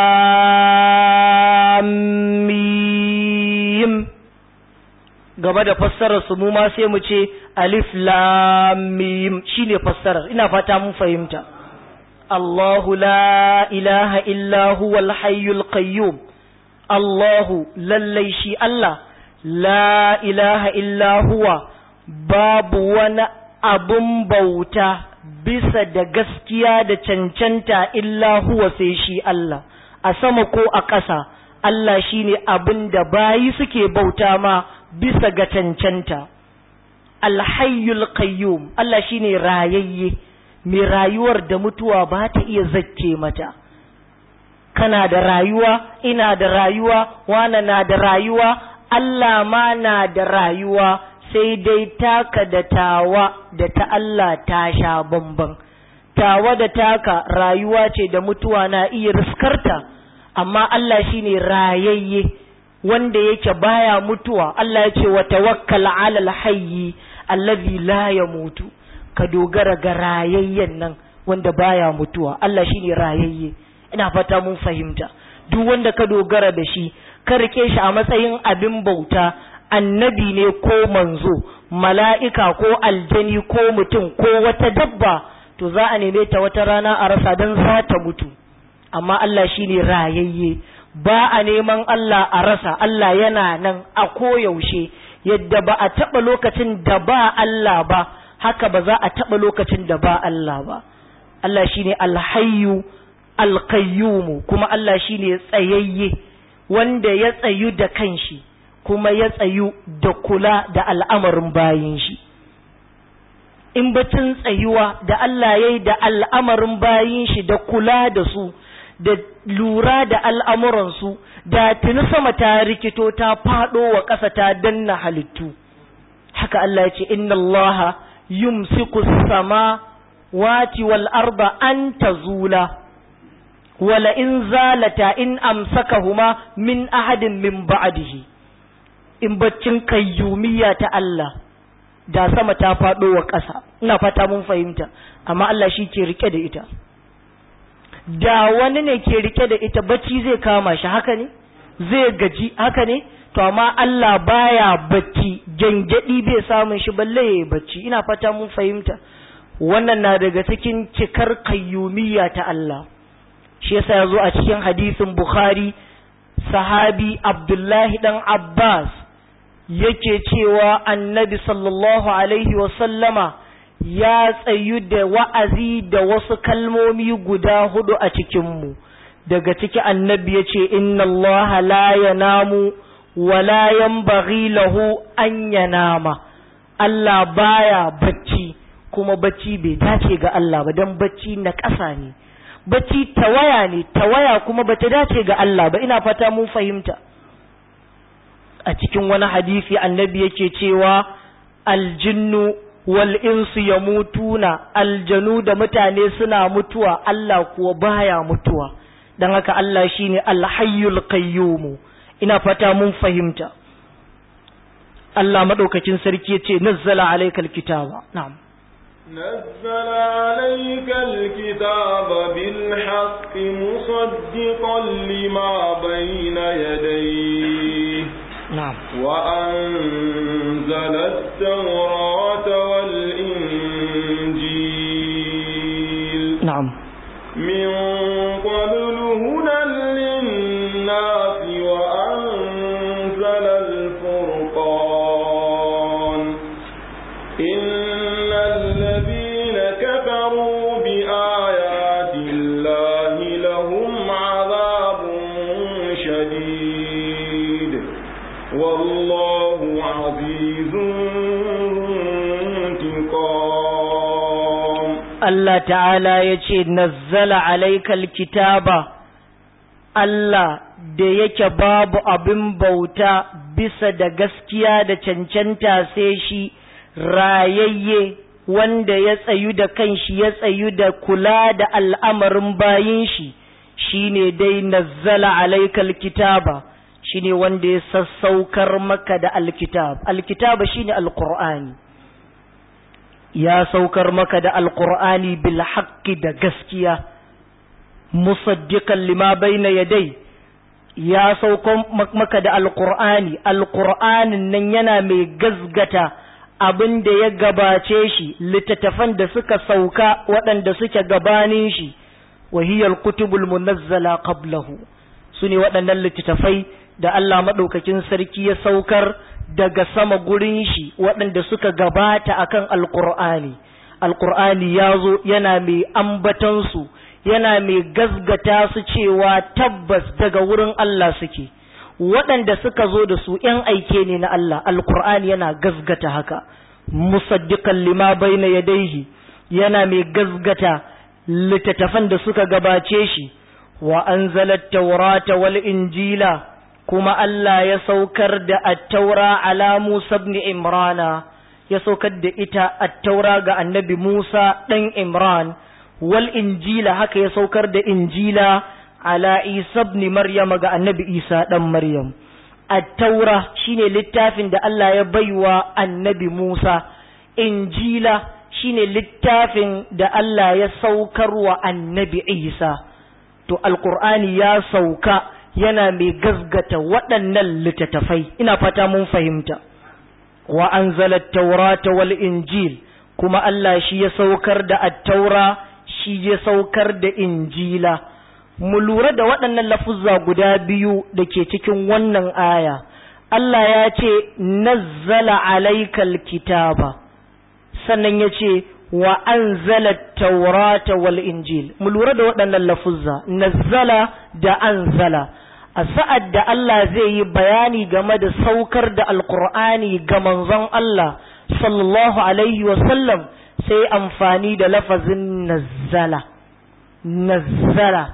lamim gaba da fassarar su mu ma sai mu ce Alif lamim shi ne fassarar, ina fata mun fahimta. Allahu la ilaha illa huwal hayyul qayyum Allahu lallai shi Allah la ilaha illa huwa babu wani abun bauta bisa da gaskiya da cancanta illa huwa sai shi Allah a sama ko a ƙasa Allah shine abin da bayi suke bauta ma bisa ga cancanta alhayyul qayyum Allah shine rayayye mai rayuwar da mutuwa ba ta iya zakke mata kana da rayuwa ina da rayuwa wana na da rayuwa Allah ma na da rayuwa sai dai taka da tawa da ta Allah ta sha bamban tawa da taka rayuwa ce da mutuwa na iya riskarta amma Allah shine rayayye wanda yake baya mutuwa Allah ya ce wa tawakkal ala alhayyi allazi la yamutu ka dogara ga rayayyen nan wanda baya mutuwa Allah shine rayayye ina fata mun fahimta duk wanda ka dogara da shi ka rike shi a matsayin abin bauta annabi ne ko manzo mala'ika ko aljani ko mutum ko wata dabba to za a neme ta wata rana a rasa don za ta mutu amma Allah shine rayayye ba a neman Allah a rasa Allah yana nan a koyaushe yadda ba a taɓa lokacin da ba Allah ba haka ba za a taɓa lokacin da ba Allah ba Allah shine alhayyu alqayyumu kuma Allah shine tsayayye wanda ya tsayu da kanshi kuma ya tsayu da kula da al'amarin bayin shi in bacin tsayuwa da Allah ya yi da al'amarin bayin shi da kula da su da lura da al'amuransu da tuni sama ta rikito ta faɗo wa ƙasa ta danna halittu haka Allah ya ce inna Allah yumsiku sama wati wal arba an tazula wala in zalata in amsakahuma min ahadin min ba'dihi in baccin kayyumiyya ta Allah da sama ta faɗo wa ƙasa ina fata mun fahimta amma Allah shi ke rike da ita da wani ne ke rike da ita bacci zai kama shi haka ne zai gaji haka ne to amma Allah baya bacci gangadi bai samun shi balle yayi bacci ina fata mun fahimta wannan na daga cikin cikar kayyumiyya ta Allah shi yasa yazo a cikin hadisin Bukhari sahabi Abdullahi dan Abbas yake cewa annabi sallallahu alaihi wa sallama ya tsayu da wa'azi da wasu kalmomi guda hudu a cikinmu daga ciki annabi ya ce inna Allah la yanamu wa la yanbaghi lahu an yanama Allah baya bacci kuma bacci bai dace ga Allah ba dan bacci na ƙasa ne bacci tawaya ne tawaya kuma bata dace ga Allah ba ina fata mun fahimta a cikin wani hadisi annabi yake cewa aljinnu wal insu yamutuna aljanu da mutane suna mutuwa Allah kuwa baya mutuwa dan haka Allah shine alhayyul qayyum ina fata mun fahimta Allah madaukakin sarki yace nazzala alaykal kitaba na'am نزل عليك الكتاب بالحق مصدقا لما بين يديه نعم وأنزل التوراة والإنجيل نعم من قبل هدى للناس وأنزل الفرقان إن الذين كفروا بآيات الله لهم عذاب شديد والله عزيز انتقام Allah ta'ala ya ce, Nazzala alaikal kitaba, Allah da yake babu abin bauta bisa da gaskiya da cancanta sai shi rayayye wanda ya tsayu da kanshi ya tsayu da kula da al'amarin bayin shi, shi ne dai nazzala alaikal kitaba, shi ne wanda ya sassaukar maka da alkitab. Alkitaba shi ne Alƙur'ani. ya saukar maka da alkur'ani bil haqqi da gaskiya musaddiqan lima bayna yadai ya saukar maka da alkur'ani alkur'anin nan yana mai gazgata abin da ya gabace shi littattafan da suka sauka waɗanda suke gabanin shi wahiyar kutubul munazzala qablahu su ne waɗannan littattafai da Allah maɗaukakin sarki ya saukar daga sama gurin shi waɗanda suka gabata akan alƙur'ani alƙur'ani ya zo yana mai ambatansu yana mai gazgata su cewa tabbas daga wurin Allah suke waɗanda suka zo da su ‘yan aike ne na Allah alƙur'ani yana gazgata haka musaddiqan lima bayna yadayhi yana mai gazgata littattafan da suka gabace shi wa anzalat tawrata wal injila kuma Allah ya saukar da attaura ala Musa ibn Imrana ya saukar da ita attaura ga annabi Musa ɗan Imran wal injila haka ya saukar da injila ala Isa ibn Maryam ga annabi Isa ɗan Maryam attaura shine littafin da Allah ya baiwa annabi Musa injila shine littafin da Allah ya saukar wa annabi Isa to alqur'ani ya sauka yana mai gazgata waɗannan littattafai ina fata mun fahimta wa anzala taurata wal injil kuma Allah shi ya saukar da attaura shi ya saukar da injila mu lura da waɗannan lafuzza guda biyu da ke cikin wannan aya Allah ya ce nazzala alaikal kitaba sannan ya ce wa anzala taurata wal injil mu lura da waɗannan lafuzza nazzala da anzala a sa'ad da Allah zai yi bayani game da saukar da alkur'ani ga manzon Allah sallallahu alaihi wasallam sai amfani da lafazin nazzala nazzala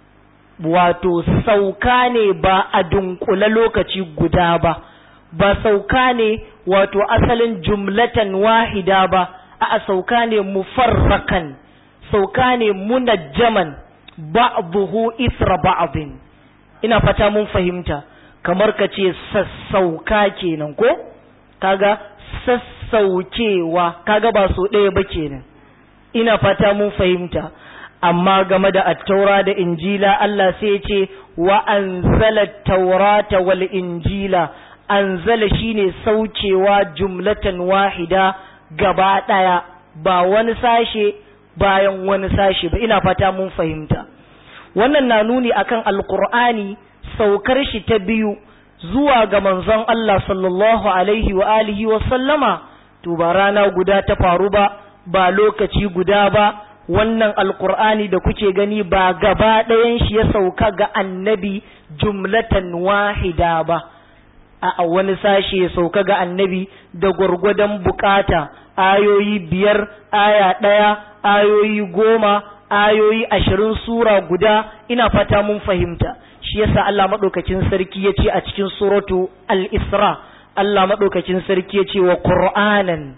wato sauka ne ba a dunkula lokaci guda ba ba sauka ne wato asalin jumlatan wahida ba a sauka ne mufarrakan sauka ne munajjaman ba'dhuhu ithra ba'dhin ina fata mun fahimta kamar ka ce sassauka kenan ko kaga sassaukewa kaga ba so ɗaya ba kenan ina fata mun fahimta amma game da attaura da injila Allah sai ce wa anzala taurata wal injila anzala shine saukewa jumlatan wahida gaba ɗaya ba wani sashe bayan wani sashe ba ina fata mun fahimta wannan na nuni akan alqur'ani saukar shi ta biyu zuwa ga manzon Allah sallallahu alaihi wa alihi wa sallama to ba rana guda ta faru ba ba lokaci guda ba wannan alkur'ani da kuke gani ba gaba ɗayan shi ya sauka ga annabi jumlatan wahida ba a wani sashe ya sauka ga annabi da gwargwadon bukata ayoyi biyar aya ɗaya ayoyi goma ayoyi ashirin sura guda ina fata mun fahimta shi yasa Allah maɗaukacin sarki ya ce a cikin suratu al-isra Allah maɗaukacin sarki ya ce wa qur'anan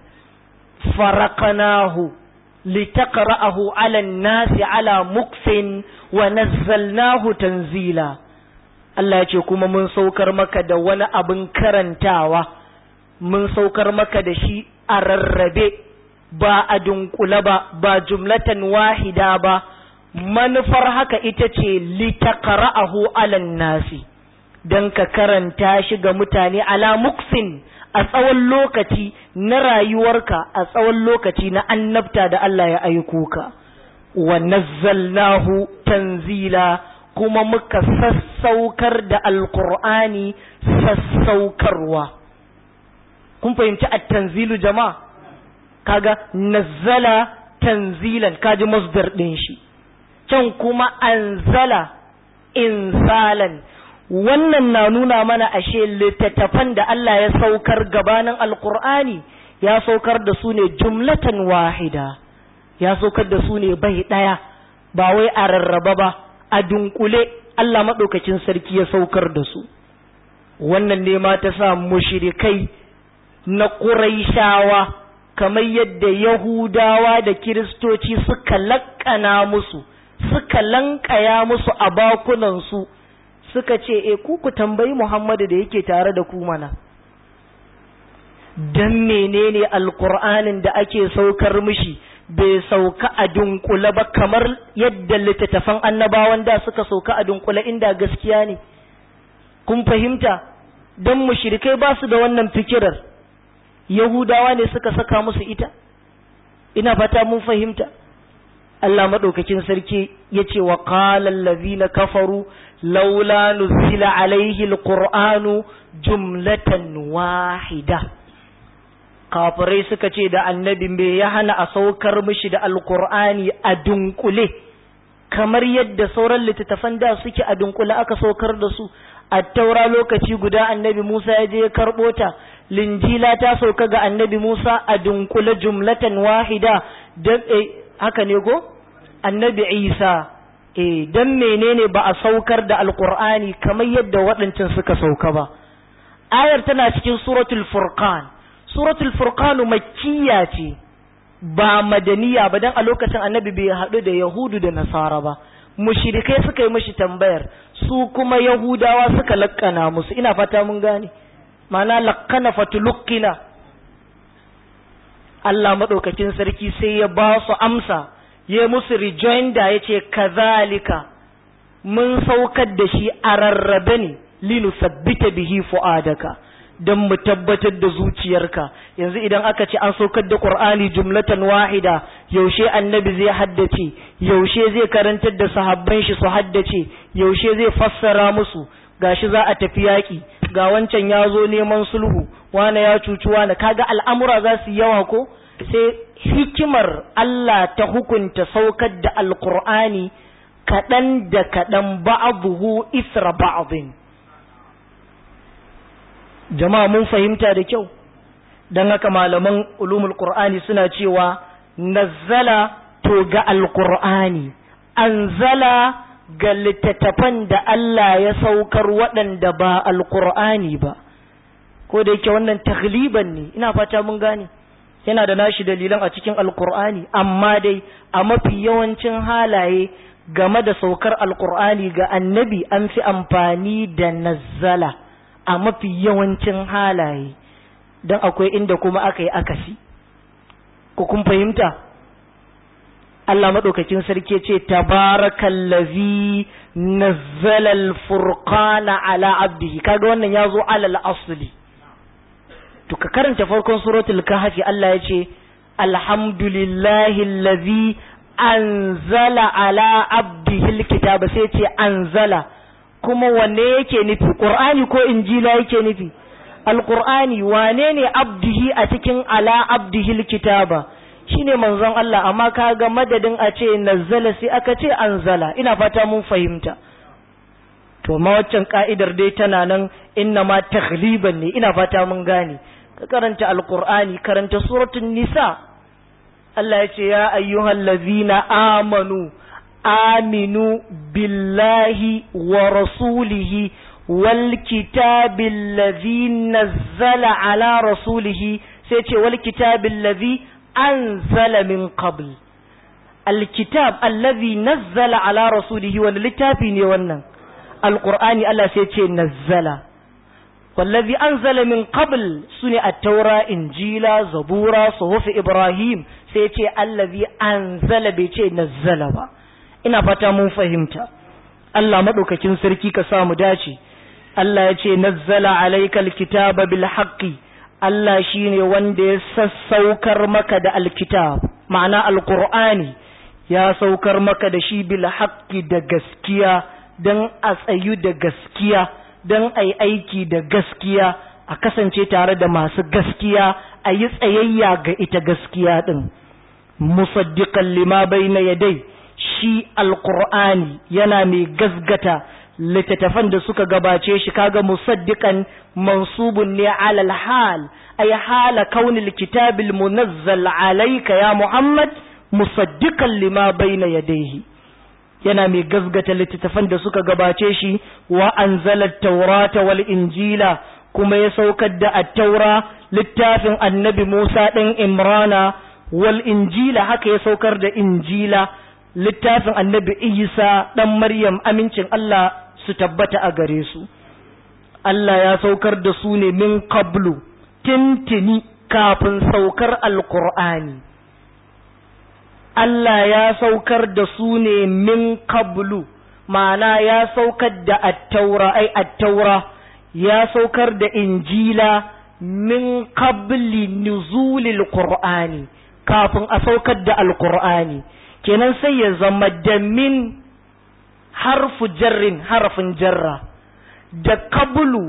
faraqnahu litaqra'ahu 'ala an-nasi 'ala mukfin wa nazzalnahu tanzila Allah ya ce kuma mun saukar maka da wani abin karantawa mun saukar maka da shi a rarrabe ba a dunkula ba ba jumlatan wahida ba manufar haka ita ce litaqra'ahu 'ala an-nasi dan ka karanta shi ga mutane ala mukfin a tsawon lokaci na rayuwarka a tsawon lokaci na annabta da Allah ya aiko ka wa nazzalnahu tanzila kuma muka sassaukar da alqur'ani sassaukarwa kun fahimci at-tanzilu jama'a kaga nazzala tanzilan kaji masdar din shi can kuma anzala insalan wannan na nuna mana ashe littattafan da Allah ya saukar gabanin alkur'ani ya saukar da su ne jumlatan wahida ya saukar da su ne bai ɗaya ba wai a rarraba ba a dunkule Allah maɗaukacin sarki ya saukar da su wannan ne ma ta sa mushrikai na ƙuraishawa kamar yadda yahudawa da kiristoci suka laƙana musu suka lankaya musu a bakunansu suka ce e ku ku tambayi Muhammadu da yake tare da ku mana dan menene alqur'anin da ake saukar mishi bai sauka a dunkule ba kamar yadda littattafan annabawan da suka sauka a dunkule inda gaskiya ne kun fahimta dan mushrikai ba su da wannan fikirar yahudawa ne suka saka musu ita ina fata mun fahimta Allah madaukakin sarki yace wa qala allazina kafaru laula nuzila alaihi alqur'anu jumlatan wahida kafirai suka ce da annabi me ya hana a saukar mishi da alqur'ani a dunkule kamar yadda sauran littattafan da suke a dunkule aka saukar da su a taura lokaci guda annabi Musa ya je ya karɓo ta linjila ta sauka ga annabi Musa a dunkule jumlatan wahida dan haka ne go annabi Isa eh dan menene ba a saukar da alqur'ani kamar yadda waɗancan suka sauka ba ayar tana cikin suratul furqan suratul furqan makkiya ce ba madaniya ba dan a lokacin annabi bai haɗu da yahudu da nasara ba mushrikai suka yi mishi tambayar su kuma yahudawa suka lakkana musu ina fata mun gane ma'ana lakkana fatulukkina Allah madaukakin sarki sai ya ba su amsa ya musu rejoinder ya ce kazalika mun saukar da shi a rarrabe ne linu sabbita bihi fu'adaka don mu tabbatar da zuciyarka yanzu idan aka ce an saukar da qur'ani jumlatan wahida yaushe annabi zai haddace yaushe zai karantar da sahabban shi su haddace yaushe zai fassara musu gashi za a tafi yaki ga wancan ya zo neman sulhu wane ya cuci wane kaga al'amura za su yawa ko sai hikimar Allah ta hukunta saukar da alkur'ani kaɗan da kaɗan ba'abuhu isra ba'abin jama'a mun fahimta da kyau don haka malaman ulumul qur'ani suna cewa nazzala to ga alkur'ani anzala ga littattafan da Allah ya saukar waɗanda ba alkur'ani ba ko da yake wannan tagliban ne ina fata mun gane yana da nashi dalilan a cikin alkur'ani amma dai a mafi yawancin halaye game da saukar alkur'ani ga annabi an fi amfani da nazzala a mafi yawancin halaye don akwai inda kuma aka yi akasi ku kun fahimta Allah maɗaukakin sarki ce tabarakallazi nazzala al-furqana ala abdihi kaga wannan ya zo alal asli to ka karanta farkon suratul kahfi Allah ya ce alhamdulillahi allazi anzala ala abdihi alkitaba sai ce anzala kuma wanne yake nufi qur'ani ko injila yake nufi alqur'ani wane ne abdihi a cikin ala abdihi alkitaba shine manzon Allah amma kaga madadin a ce nazzala sai aka ce anzala ina fata mun fahimta to ma waccan ka'idar dai tana nan inna ma taghliban ne ina fata mun gane ka karanta alqur'ani karanta suratul nisa Allah ya ce ya ayyuhal ladzina amanu aminu billahi wa rasulihi wal kitabil ladzi nazzala ala rasulihi sai ce wal kitabil ladzi anzala min qabl alkitab allazi nazzala ala rasulihi wani littafi ne wannan alqur'ani Allah sai ce nazzala wallazi anzala min qabl sune at-taura injila zabura suhuf ibrahim sai ce allazi anzala bai ce nazzala ba ina fata mun fahimta Allah madaukakin sarki ka sa mu dace Allah ya ce nazzala alaykal kitaba bil haqqi Allah shine wanda ya sassaukar maka da alkitab ma'ana alqur'ani ya saukar maka da shi bil haqqi da gaskiya dan a tsayu da gaskiya dan ai aiki da gaskiya a kasance tare da masu gaskiya a yi tsayayya ga ita gaskiya din musaddiqan lima bayna yadai shi alqur'ani yana mai gasgata littattafan da suka gabace shi kaga musaddiqan mansubun ne alal hal ay hala kaunil kitabil munazzal alayka ya muhammad musaddiqan lima bayna yadayhi yana mai gasgata littattafan da suka gabace shi wa anzala taurata wal injila kuma ya saukar da at-taura littafin annabi Musa ɗin Imrana wal injila haka ya saukar da injila littafin annabi Isa ɗan Maryam amincin Allah su tabbata a gare su Allah ya saukar da su ne min qablu tintini kafin saukar alqur'ani Allah ya saukar da su ne min qablu ma'ana ya saukar da at-taura ai at-taura ya saukar da injila min qabli nuzulil qur'ani kafin a saukar da alqur'ani kenan sai ya zama da min harfu jarrin harfin jarra da qablu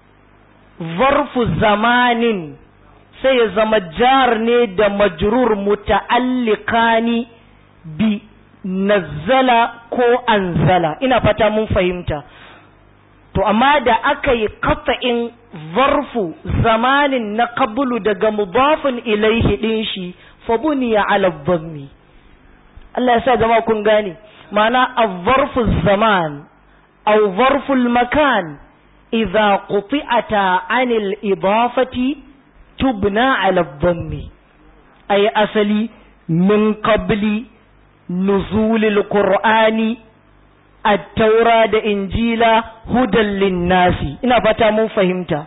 zarfu zamanin sai ya zama jar ne da majrur muta'alliqani bi nazzala ko anzala ina fata mun fahimta to amma da aka yi kafa'in zarfu zamanin na qablu daga mudafin ilaihi din shi fa buniya ala dhammi Allah ya sa jama'a kun gane ma'ana az-zarfu zaman aw zarfu al-makan idza quti'ata 'anil idafati tubna ala dhammi ay asali min qabli nuzulil qur'ani attaura da injila hudan linnasi ina fata mun fahimta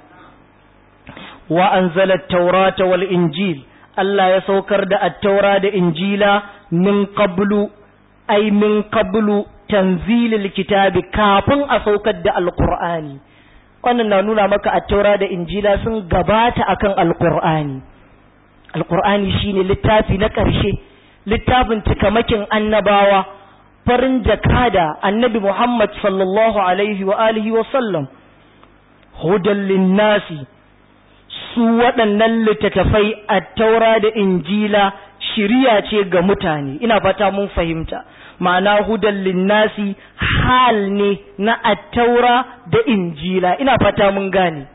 wa anzala taurata wal injil Allah ya saukar da attaura da injila min qablu ay min qablu tanzilil kitabi kafin a saukar da alqur'ani wannan na nuna maka attaura da injila sun gabata akan alqur'ani alqur'ani shine littafi na ƙarshe littafin cikamakin annabawa farin jakada annabi Muhammad sallallahu alaihi wa alihi wa sallam hudan linnasi su waɗannan littattafai a taura da injila shiriya ce ga mutane ina fata mun fahimta ma'ana hudan linnasi hal ne na attaura da injila ina fata mun gane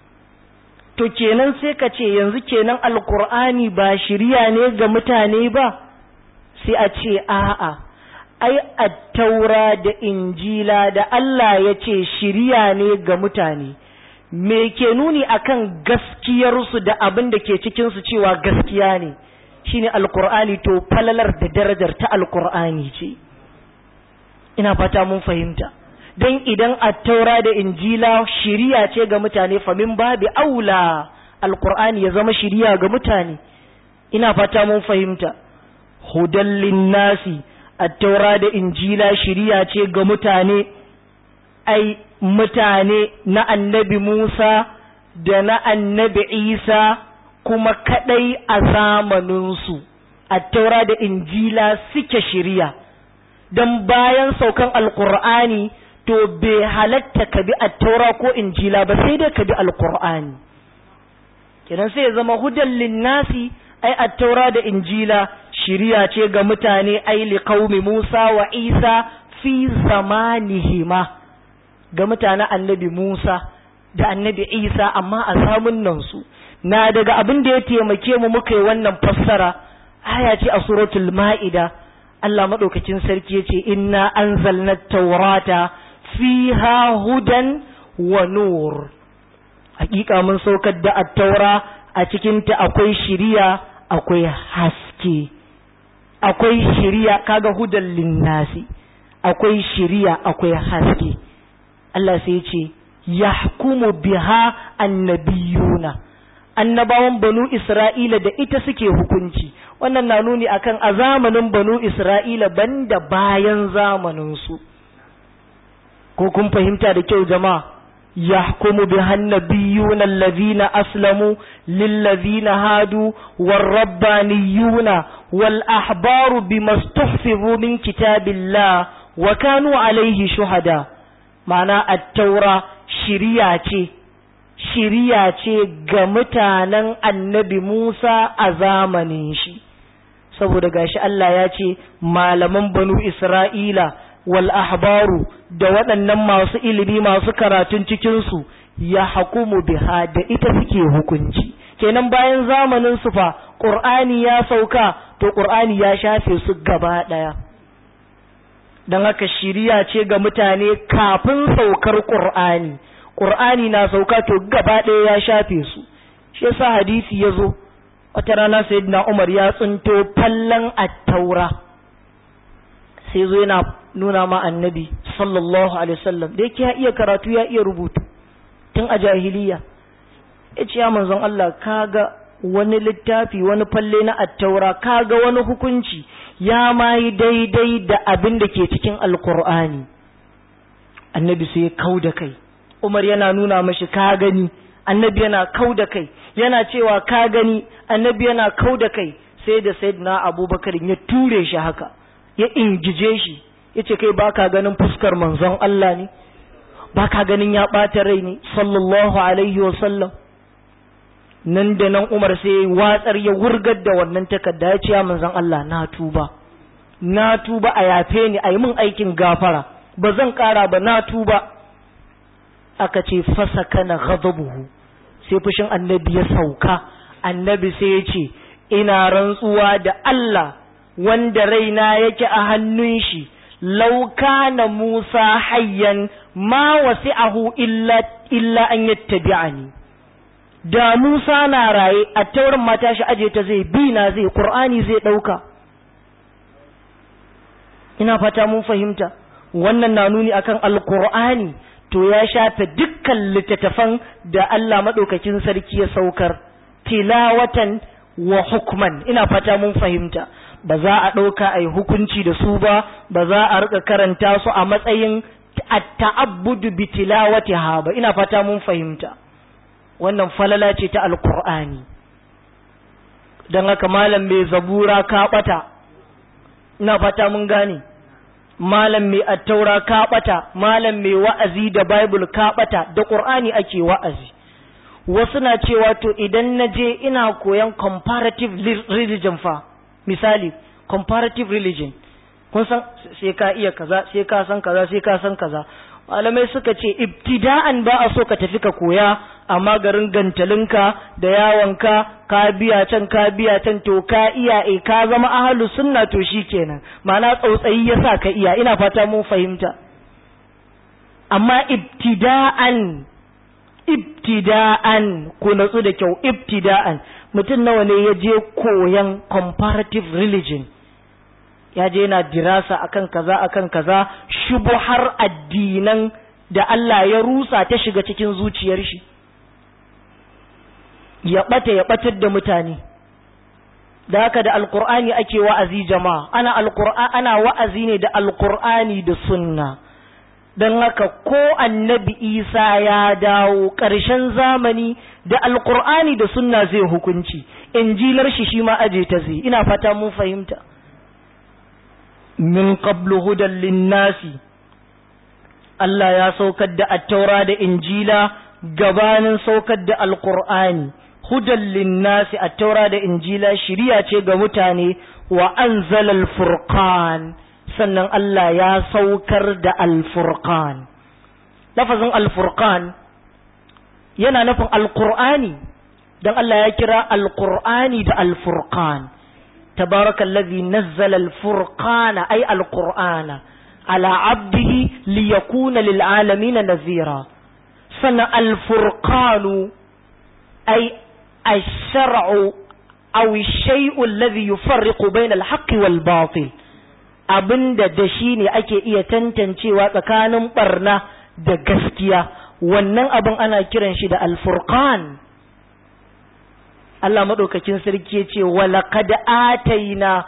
to kenan sai ka ce yanzu kenan alkur'ani ba shiriya ne ga mutane ba sai a ce a'a ai attaura da injila da Allah ya ce shiriya ne ga mutane me ke nuni akan gaskiyarsu da abin da ke cikinsu cewa gaskiya ne shine alkur'ani to falalar da darajar ta alkur'ani ce ina fata mun fahimta don idan attaura da injila shiriya ce ga mutane famin babi aula alkur'ani ya zama shiriya ga mutane ina fata mun fahimta hudan linnasi attaura da injila shiriya ce ga mutane ai mutane na annabi musa da na annabi isa kuma kadai a zamaninsu attaura da injila suke shiriya don bayan saukan alkur'ani to bai halatta ka bi attaura ko injila ba sai dai ka bi alkur'ani kenan sai ya zama hudan linnasi ai attaura da injila shiriya ce ga mutane ai liqaumi Musa wa Isa fi zamanihima ga mutanen annabi Musa da annabi Isa amma a samun nan su na daga abin da ya taimake mu muka yi wannan fassara aya ce a suratul ma'ida Allah madaukakin sarki ya ce inna anzalna taurata fiha hudan wa nur hakika mun saukar da attaura a cikinta akwai shiriya akwai haske akwai shiriya kaga hudan linnasi akwai shiriya akwai haske Allah sai ya ce yahkumu biha annabiyuna annabawan banu Isra'ila da ita suke hukunci wannan na nuni akan a zamanin banu Isra'ila banda bayan zamanin su ko kun fahimta da kyau jama'a يحكم بها النبيون الذين أسلموا للذين هادوا والربانيون والأحبار بما استحفظوا من كتاب الله وكانوا عليه شهداء معنى التوراة شريعة shiriya ce ga mutanen annabi Musa a zamanin shi saboda gashi Allah ya ce malaman banu Isra'ila wal ahbaru da waɗannan masu ilimi masu karatun cikinsu ya hakumu biha da ita suke hukunci kenan bayan zamanin su fa ƙur'ani ya sauka to ƙur'ani ya shafe su gaba ɗaya don haka shiriya ce ga mutane kafin saukar ƙur'ani ƙur'ani na sauka to gaba ɗaya ya shafe su shi yasa hadisi ya zo wata rana sayyidina umar ya tsinto fallan attaura sai zo yana nuna ma annabi sallallahu alaihi wasallam da yake ya iya karatu ya iya rubutu tun a jahiliya ya ce ya manzon Allah kaga wani littafi wani falle na attaura kaga wani hukunci ya ma yi daidai da abin da ke cikin alkur'ani annabi sai ya kau da kai umar yana nuna mashi ka gani annabi yana kau da kai yana cewa ka gani annabi yana kau da kai sai da sayyidina abubakar ya ture shi haka ya ingije shi ya ce kai baka ganin fuskar manzon Allah ne baka ganin ya ɓata rai ne sallallahu alaihi wasallam nan da nan umar sai watsar ya wurgar da wannan takarda ya ce ya manzon Allah na tuba na tuba a yafe ni a yi min aikin gafara ba zan ƙara ba na tuba aka ce fasa kana ghadabuhu sai fushin annabi ya sauka annabi sai ya ce ina rantsuwa da Allah wanda raina yake a hannun shi lauka na Musa hayyan ma wasi'ahu illa illa an yattabi'ani da Musa na raye a taurin mata shi aje ta zai bi na zai Qur'ani zai dauka ina fata mun fahimta wannan na nuni akan alqur'ani to ya shafe dukkan littattafan da Allah madaukakin sarki ya saukar tilawatan wa hukman ina fata mun fahimta ba za a ɗauka a yi hukunci da su ba ba za a rika karanta su a matsayin ta'abbudu bi tilawatiha ba ina fata mun fahimta wannan falala ce ta alkur'ani don haka malam mai zabura ka ɓata ina fata mun gane malam mai attaura ka ɓata malam mai wa'azi da bible ka ɓata da ƙur'ani ake wa'azi wasu na cewa to idan na je ina koyan comparative religion fa misali comparative religion kun san sai ka iya kaza sai ka san kaza sai ka san kaza malamai suka ce ibtida'an ba a so ka tafi ka koya amma garin gantalinka da yawonka ka biya can ka biya can to ka iya e ka zama ahlu sunna to shikenan ma'ana tsautsayi yasa ka iya ina fata mun fahimta amma ibtida'an ibtida'an ku natsu da kyau ibtida'an mutum nawa ne ya je koyan comparative religion ya je yana dirasa akan kaza akan kaza shubuhar addinan da Allah ya rusa ta shiga cikin zuciyar shi ya ɓata ya ɓatar da mutane da haka da alkur'ani ake wa'azi jama'a ana alkur'ani ana wa'azi ne da alkur'ani da sunna don haka ko annabi isa ya dawo ƙarshen zamani da alkur'ani da sunna zai hukunci injilar shi shi ma aje ta zai ina fata mun fahimta min qablu hudan linnasi Allah ya saukar da attaura da injila gabanin saukar da alkur'ani hudan linnasi attaura da injila shiriya ce ga mutane wa anzala alfurqan sannan Allah ya saukar da alfurqan lafazin alfurqan yana nufin alkur'ani don Allah ya kira alkur'ani da alfurqan tabarakallazi nazzala alfurqana ay alqur'ana ala abdihi liyakuna lil'alamin nazira sannan alfurqanu ay الشرع أو الشيء الذي يفرق بين الحق والباطل abinda da shi ne ake iya tantancewa tsakanin barna da gaskiya wannan abin ana kiran shi da alfurqan Allah maɗaukakin sarki ya ce walaqad ataina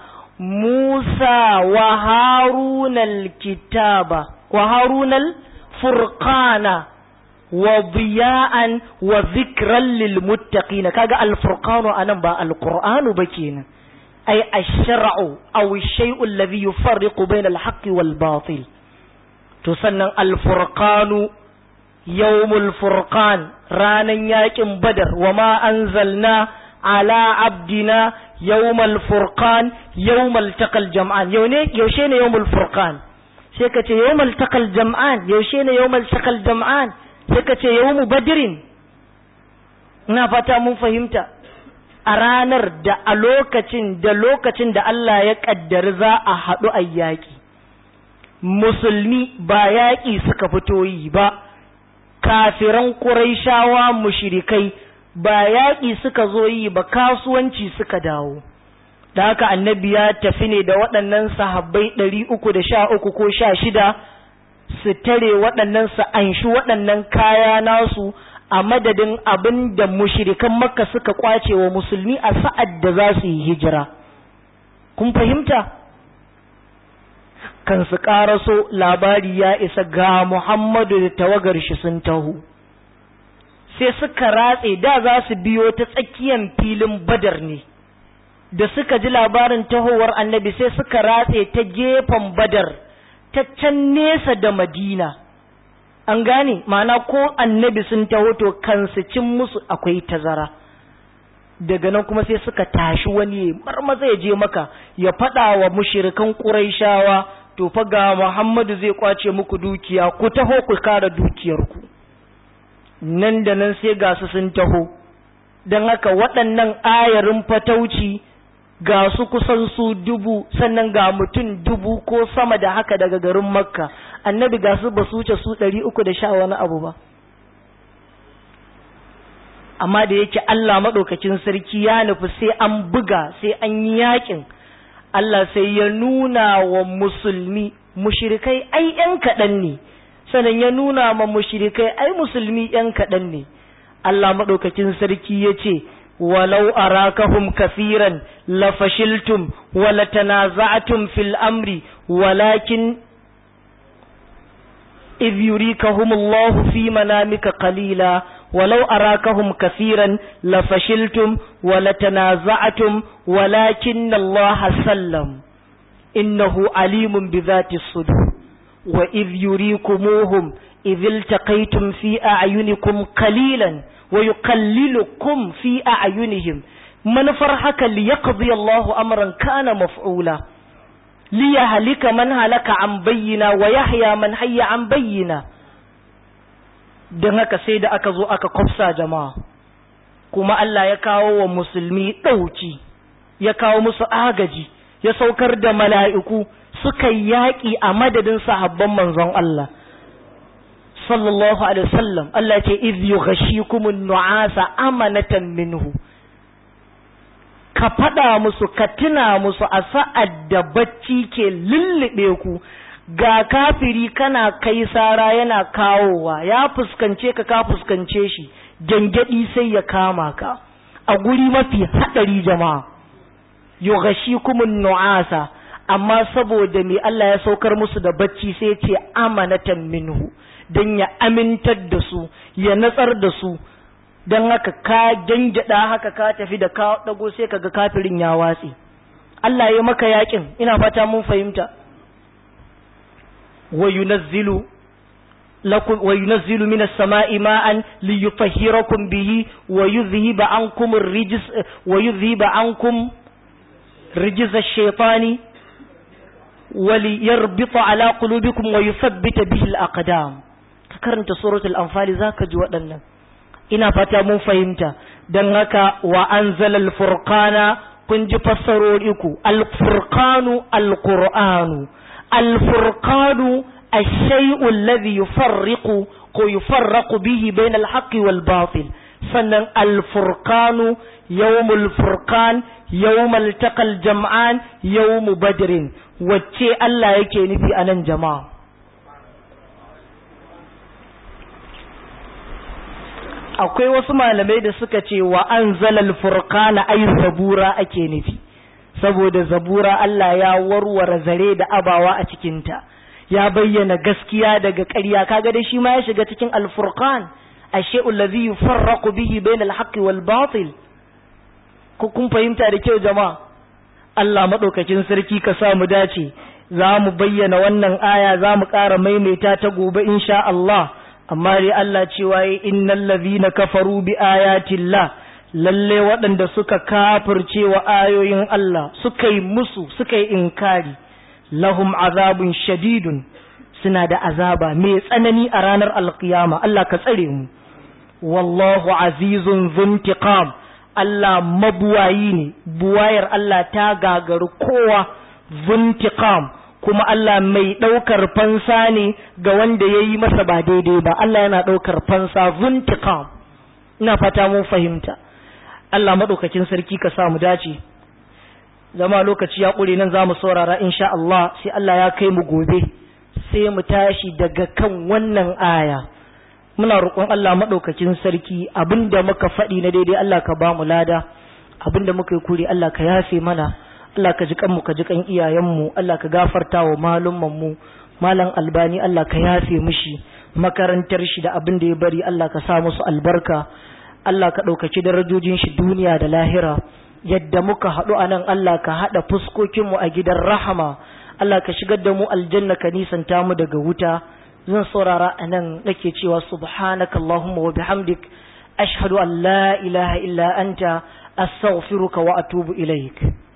Musa wa Harunal kitaba wa Harunal furqana wa biya'an wa zikran lil muttaqin kaga al furqanu anan ba al qur'anu ba kenan ay ash-shar'u aw ash-shay'u alladhi yufarriqu bayna al haqqi wal batil to sannan al furqanu yawmul furqan ranan yakin badar wa ma anzalna ala abdina yawmal furqan yawmal taqal jam'an yau ne yaushe ne yawmul furqan sai ka ce yawmal taqal jam'an yaushe ne yawmal taqal jam'an sai ka ce yawmu badirin ina fata mun fahimta a ranar da a lokacin da lokacin da Allah ya kaddari za a haɗu a yaƙi musulmi ba yaƙi suka fito yi ba kafiran ƙuraishawa mushrikai ba yaƙi suka zo yi ba kasuwanci suka dawo da haka annabi ya tafi ne da waɗannan sahabbai ɗari uku da sha uku ko sha shida su tare waɗannan su anshi waɗannan kaya nasu a madadin abin da mushrikan makka suka kwace wa musulmi a sa'ad da za su yi hijira kun fahimta kan su ƙaraso labari ya isa ga muhammadu da tawagar shi sun taho sai suka ratse da za su biyo ta tsakiyar filin badar ne da suka ji labarin tahowar annabi sai suka ratse ta gefen badar ta can nesa da madina an gane mana ko annabi sun taho to kansu cin musu akwai tazara daga nan kuma sai suka tashi wani marmaza ya je maka ya faɗa wa mushirikan ƙuraishawa to fa ga muhammadu zai kwace muku dukiya ku taho ku kare dukiyarku nan da nan sai ga su sun taho don haka waɗannan ayarin fatauci ga su kusan su dubu sannan ga mutum dubu ko sama da haka daga garin makka annabi ga su ba su wuce su ɗari uku da sha wani abu ba amma da yake Allah maɗaukacin sarki ya nufi sai an buga sai an yi yakin Allah sai ya nuna wa musulmi mushrikai ai ‘yan kaɗan ne sannan ya nuna ma mushrikai ai musulmi ‘yan kaɗan ne Allah maɗaukacin sarki ya ce ولو أراكهم كثيرا لفشلتم ولتنازعتم في الأمر ولكن إذ يريكهم الله في منامك قليلا ولو أراكهم كثيرا لفشلتم ولتنازعتم ولكن الله سلم إنه عليم بذات الصدور وإذ يريكموهم إذ التقيتم في أعينكم قليلا ويقللكم في أعينهم من فرحك ليقضي الله أمرا كان مفعولا ليهلك من هلك عن بينا ويحيى من حي عن بينا don haka sai da aka zo aka kwafsa jama'a kuma Allah ya kawo wa musulmi ɗauki ya kawo musu agaji ya saukar da mala'iku suka yaƙi a madadin sahabban manzon Allah sallallahu alaihi wasallam Allah ce iz yughashikumun nu'asa amanatan minhu ka faɗa musu ka tuna musu a sa'ad da bacci ke lullube ku ga kafiri kana kai sara yana kawowa ya fuskance ka ka fuskance shi gyangyaɗi sai ya kama ka a guri mafi haɗari jama'a yogashi kuma nu'asa amma saboda me Allah ya saukar musu da bacci sai ce amanatan minhu don ya amintar da su ya natsar da su don haka ka gyangyaɗa haka ka tafi da ka ɗago sai kaga kafirin ya watse Allah ya maka yakin ina fata mun fahimta wa yunazzilu lakum wa yunazzilu minas sama'i ma'an liyutahhirakum bihi wa yudhhiba ankum ar-rijs wa yudhhiba ankum rijz ash-shaytani wa liyarbita ala qulubikum wa yuthabbita bihi al-aqdam ka karanta suratul anfal zaka ji waɗannan ina fata mun fahimta dan haka wa anzalal furqana kun ji fassarori ku al-furqanu al-qur'anu al-furqanu الشيء الذي يفرق يفرق به بين الحق والباطل sannan alfurkanu yawmul furkan yawmal taqal jam'an yawmu badrin wacce Allah yake nufi a nan jama'a akwai wasu malamai da suka ce wa anzalal furqana ay zabura ake nufi saboda zabura Allah ya warware zare da abawa a cikinta ya bayyana gaskiya daga ƙarya kaga dai shi ma ya shiga cikin al-furqan ashe'ul ladhi yufarraqu bihi bayna al-haqqi wal batil ku kun fahimta da kyau jama'a Allah madaukakin sarki ka sa mu dace za mu bayyana wannan aya za mu ƙara maimaita ta gobe insha Allah amma dai Allah cewa yi innal ladhina kafaru bi ayatillah lalle waɗanda suka kafirce wa ayoyin Allah suka yi musu suka yi inkari lahum azabun shadidun suna da azaba mai tsanani a ranar alkiyama Allah ka tsare mu wallahu azizun zuntiqam Allah mabuwayi ne buwayar Allah ta gagaru kowa zuntiqam kuma Allah mai ɗaukar fansa ne ga wanda ya yi masa ba daidai ba Allah yana ɗaukar fansa zuntiqam ina fata mun fahimta Allah maɗaukakin sarki ka sa mu dace zama lokaci ya ƙure nan za mu saurara insha Allah sai Allah ya kai mu gobe sai mu tashi daga kan wannan aya muna roƙon Allah maɗaukakin sarki abinda muka faɗi na daidai Allah ka ba mu lada abinda muka yi kuri Allah ka yafe mana Allah ka ji kanmu ka ji kan iyayenmu Allah ka gafarta wa malumman mu malam albani Allah ka yafe mishi makarantar shi da abin da ya bari Allah ka sa musu albarka Allah ka ɗaukaci darajojin shi duniya da lahira yadda muka haɗu a nan Allah ka haɗa fuskokinmu a gidan rahama Allah ka shigar da mu aljanna ka nisanta mu daga wuta zan saurara a nan nake cewa subhanaka Allahumma wa bihamdik ashhadu an la ilaha illa anta astaghfiruka wa atubu ilaik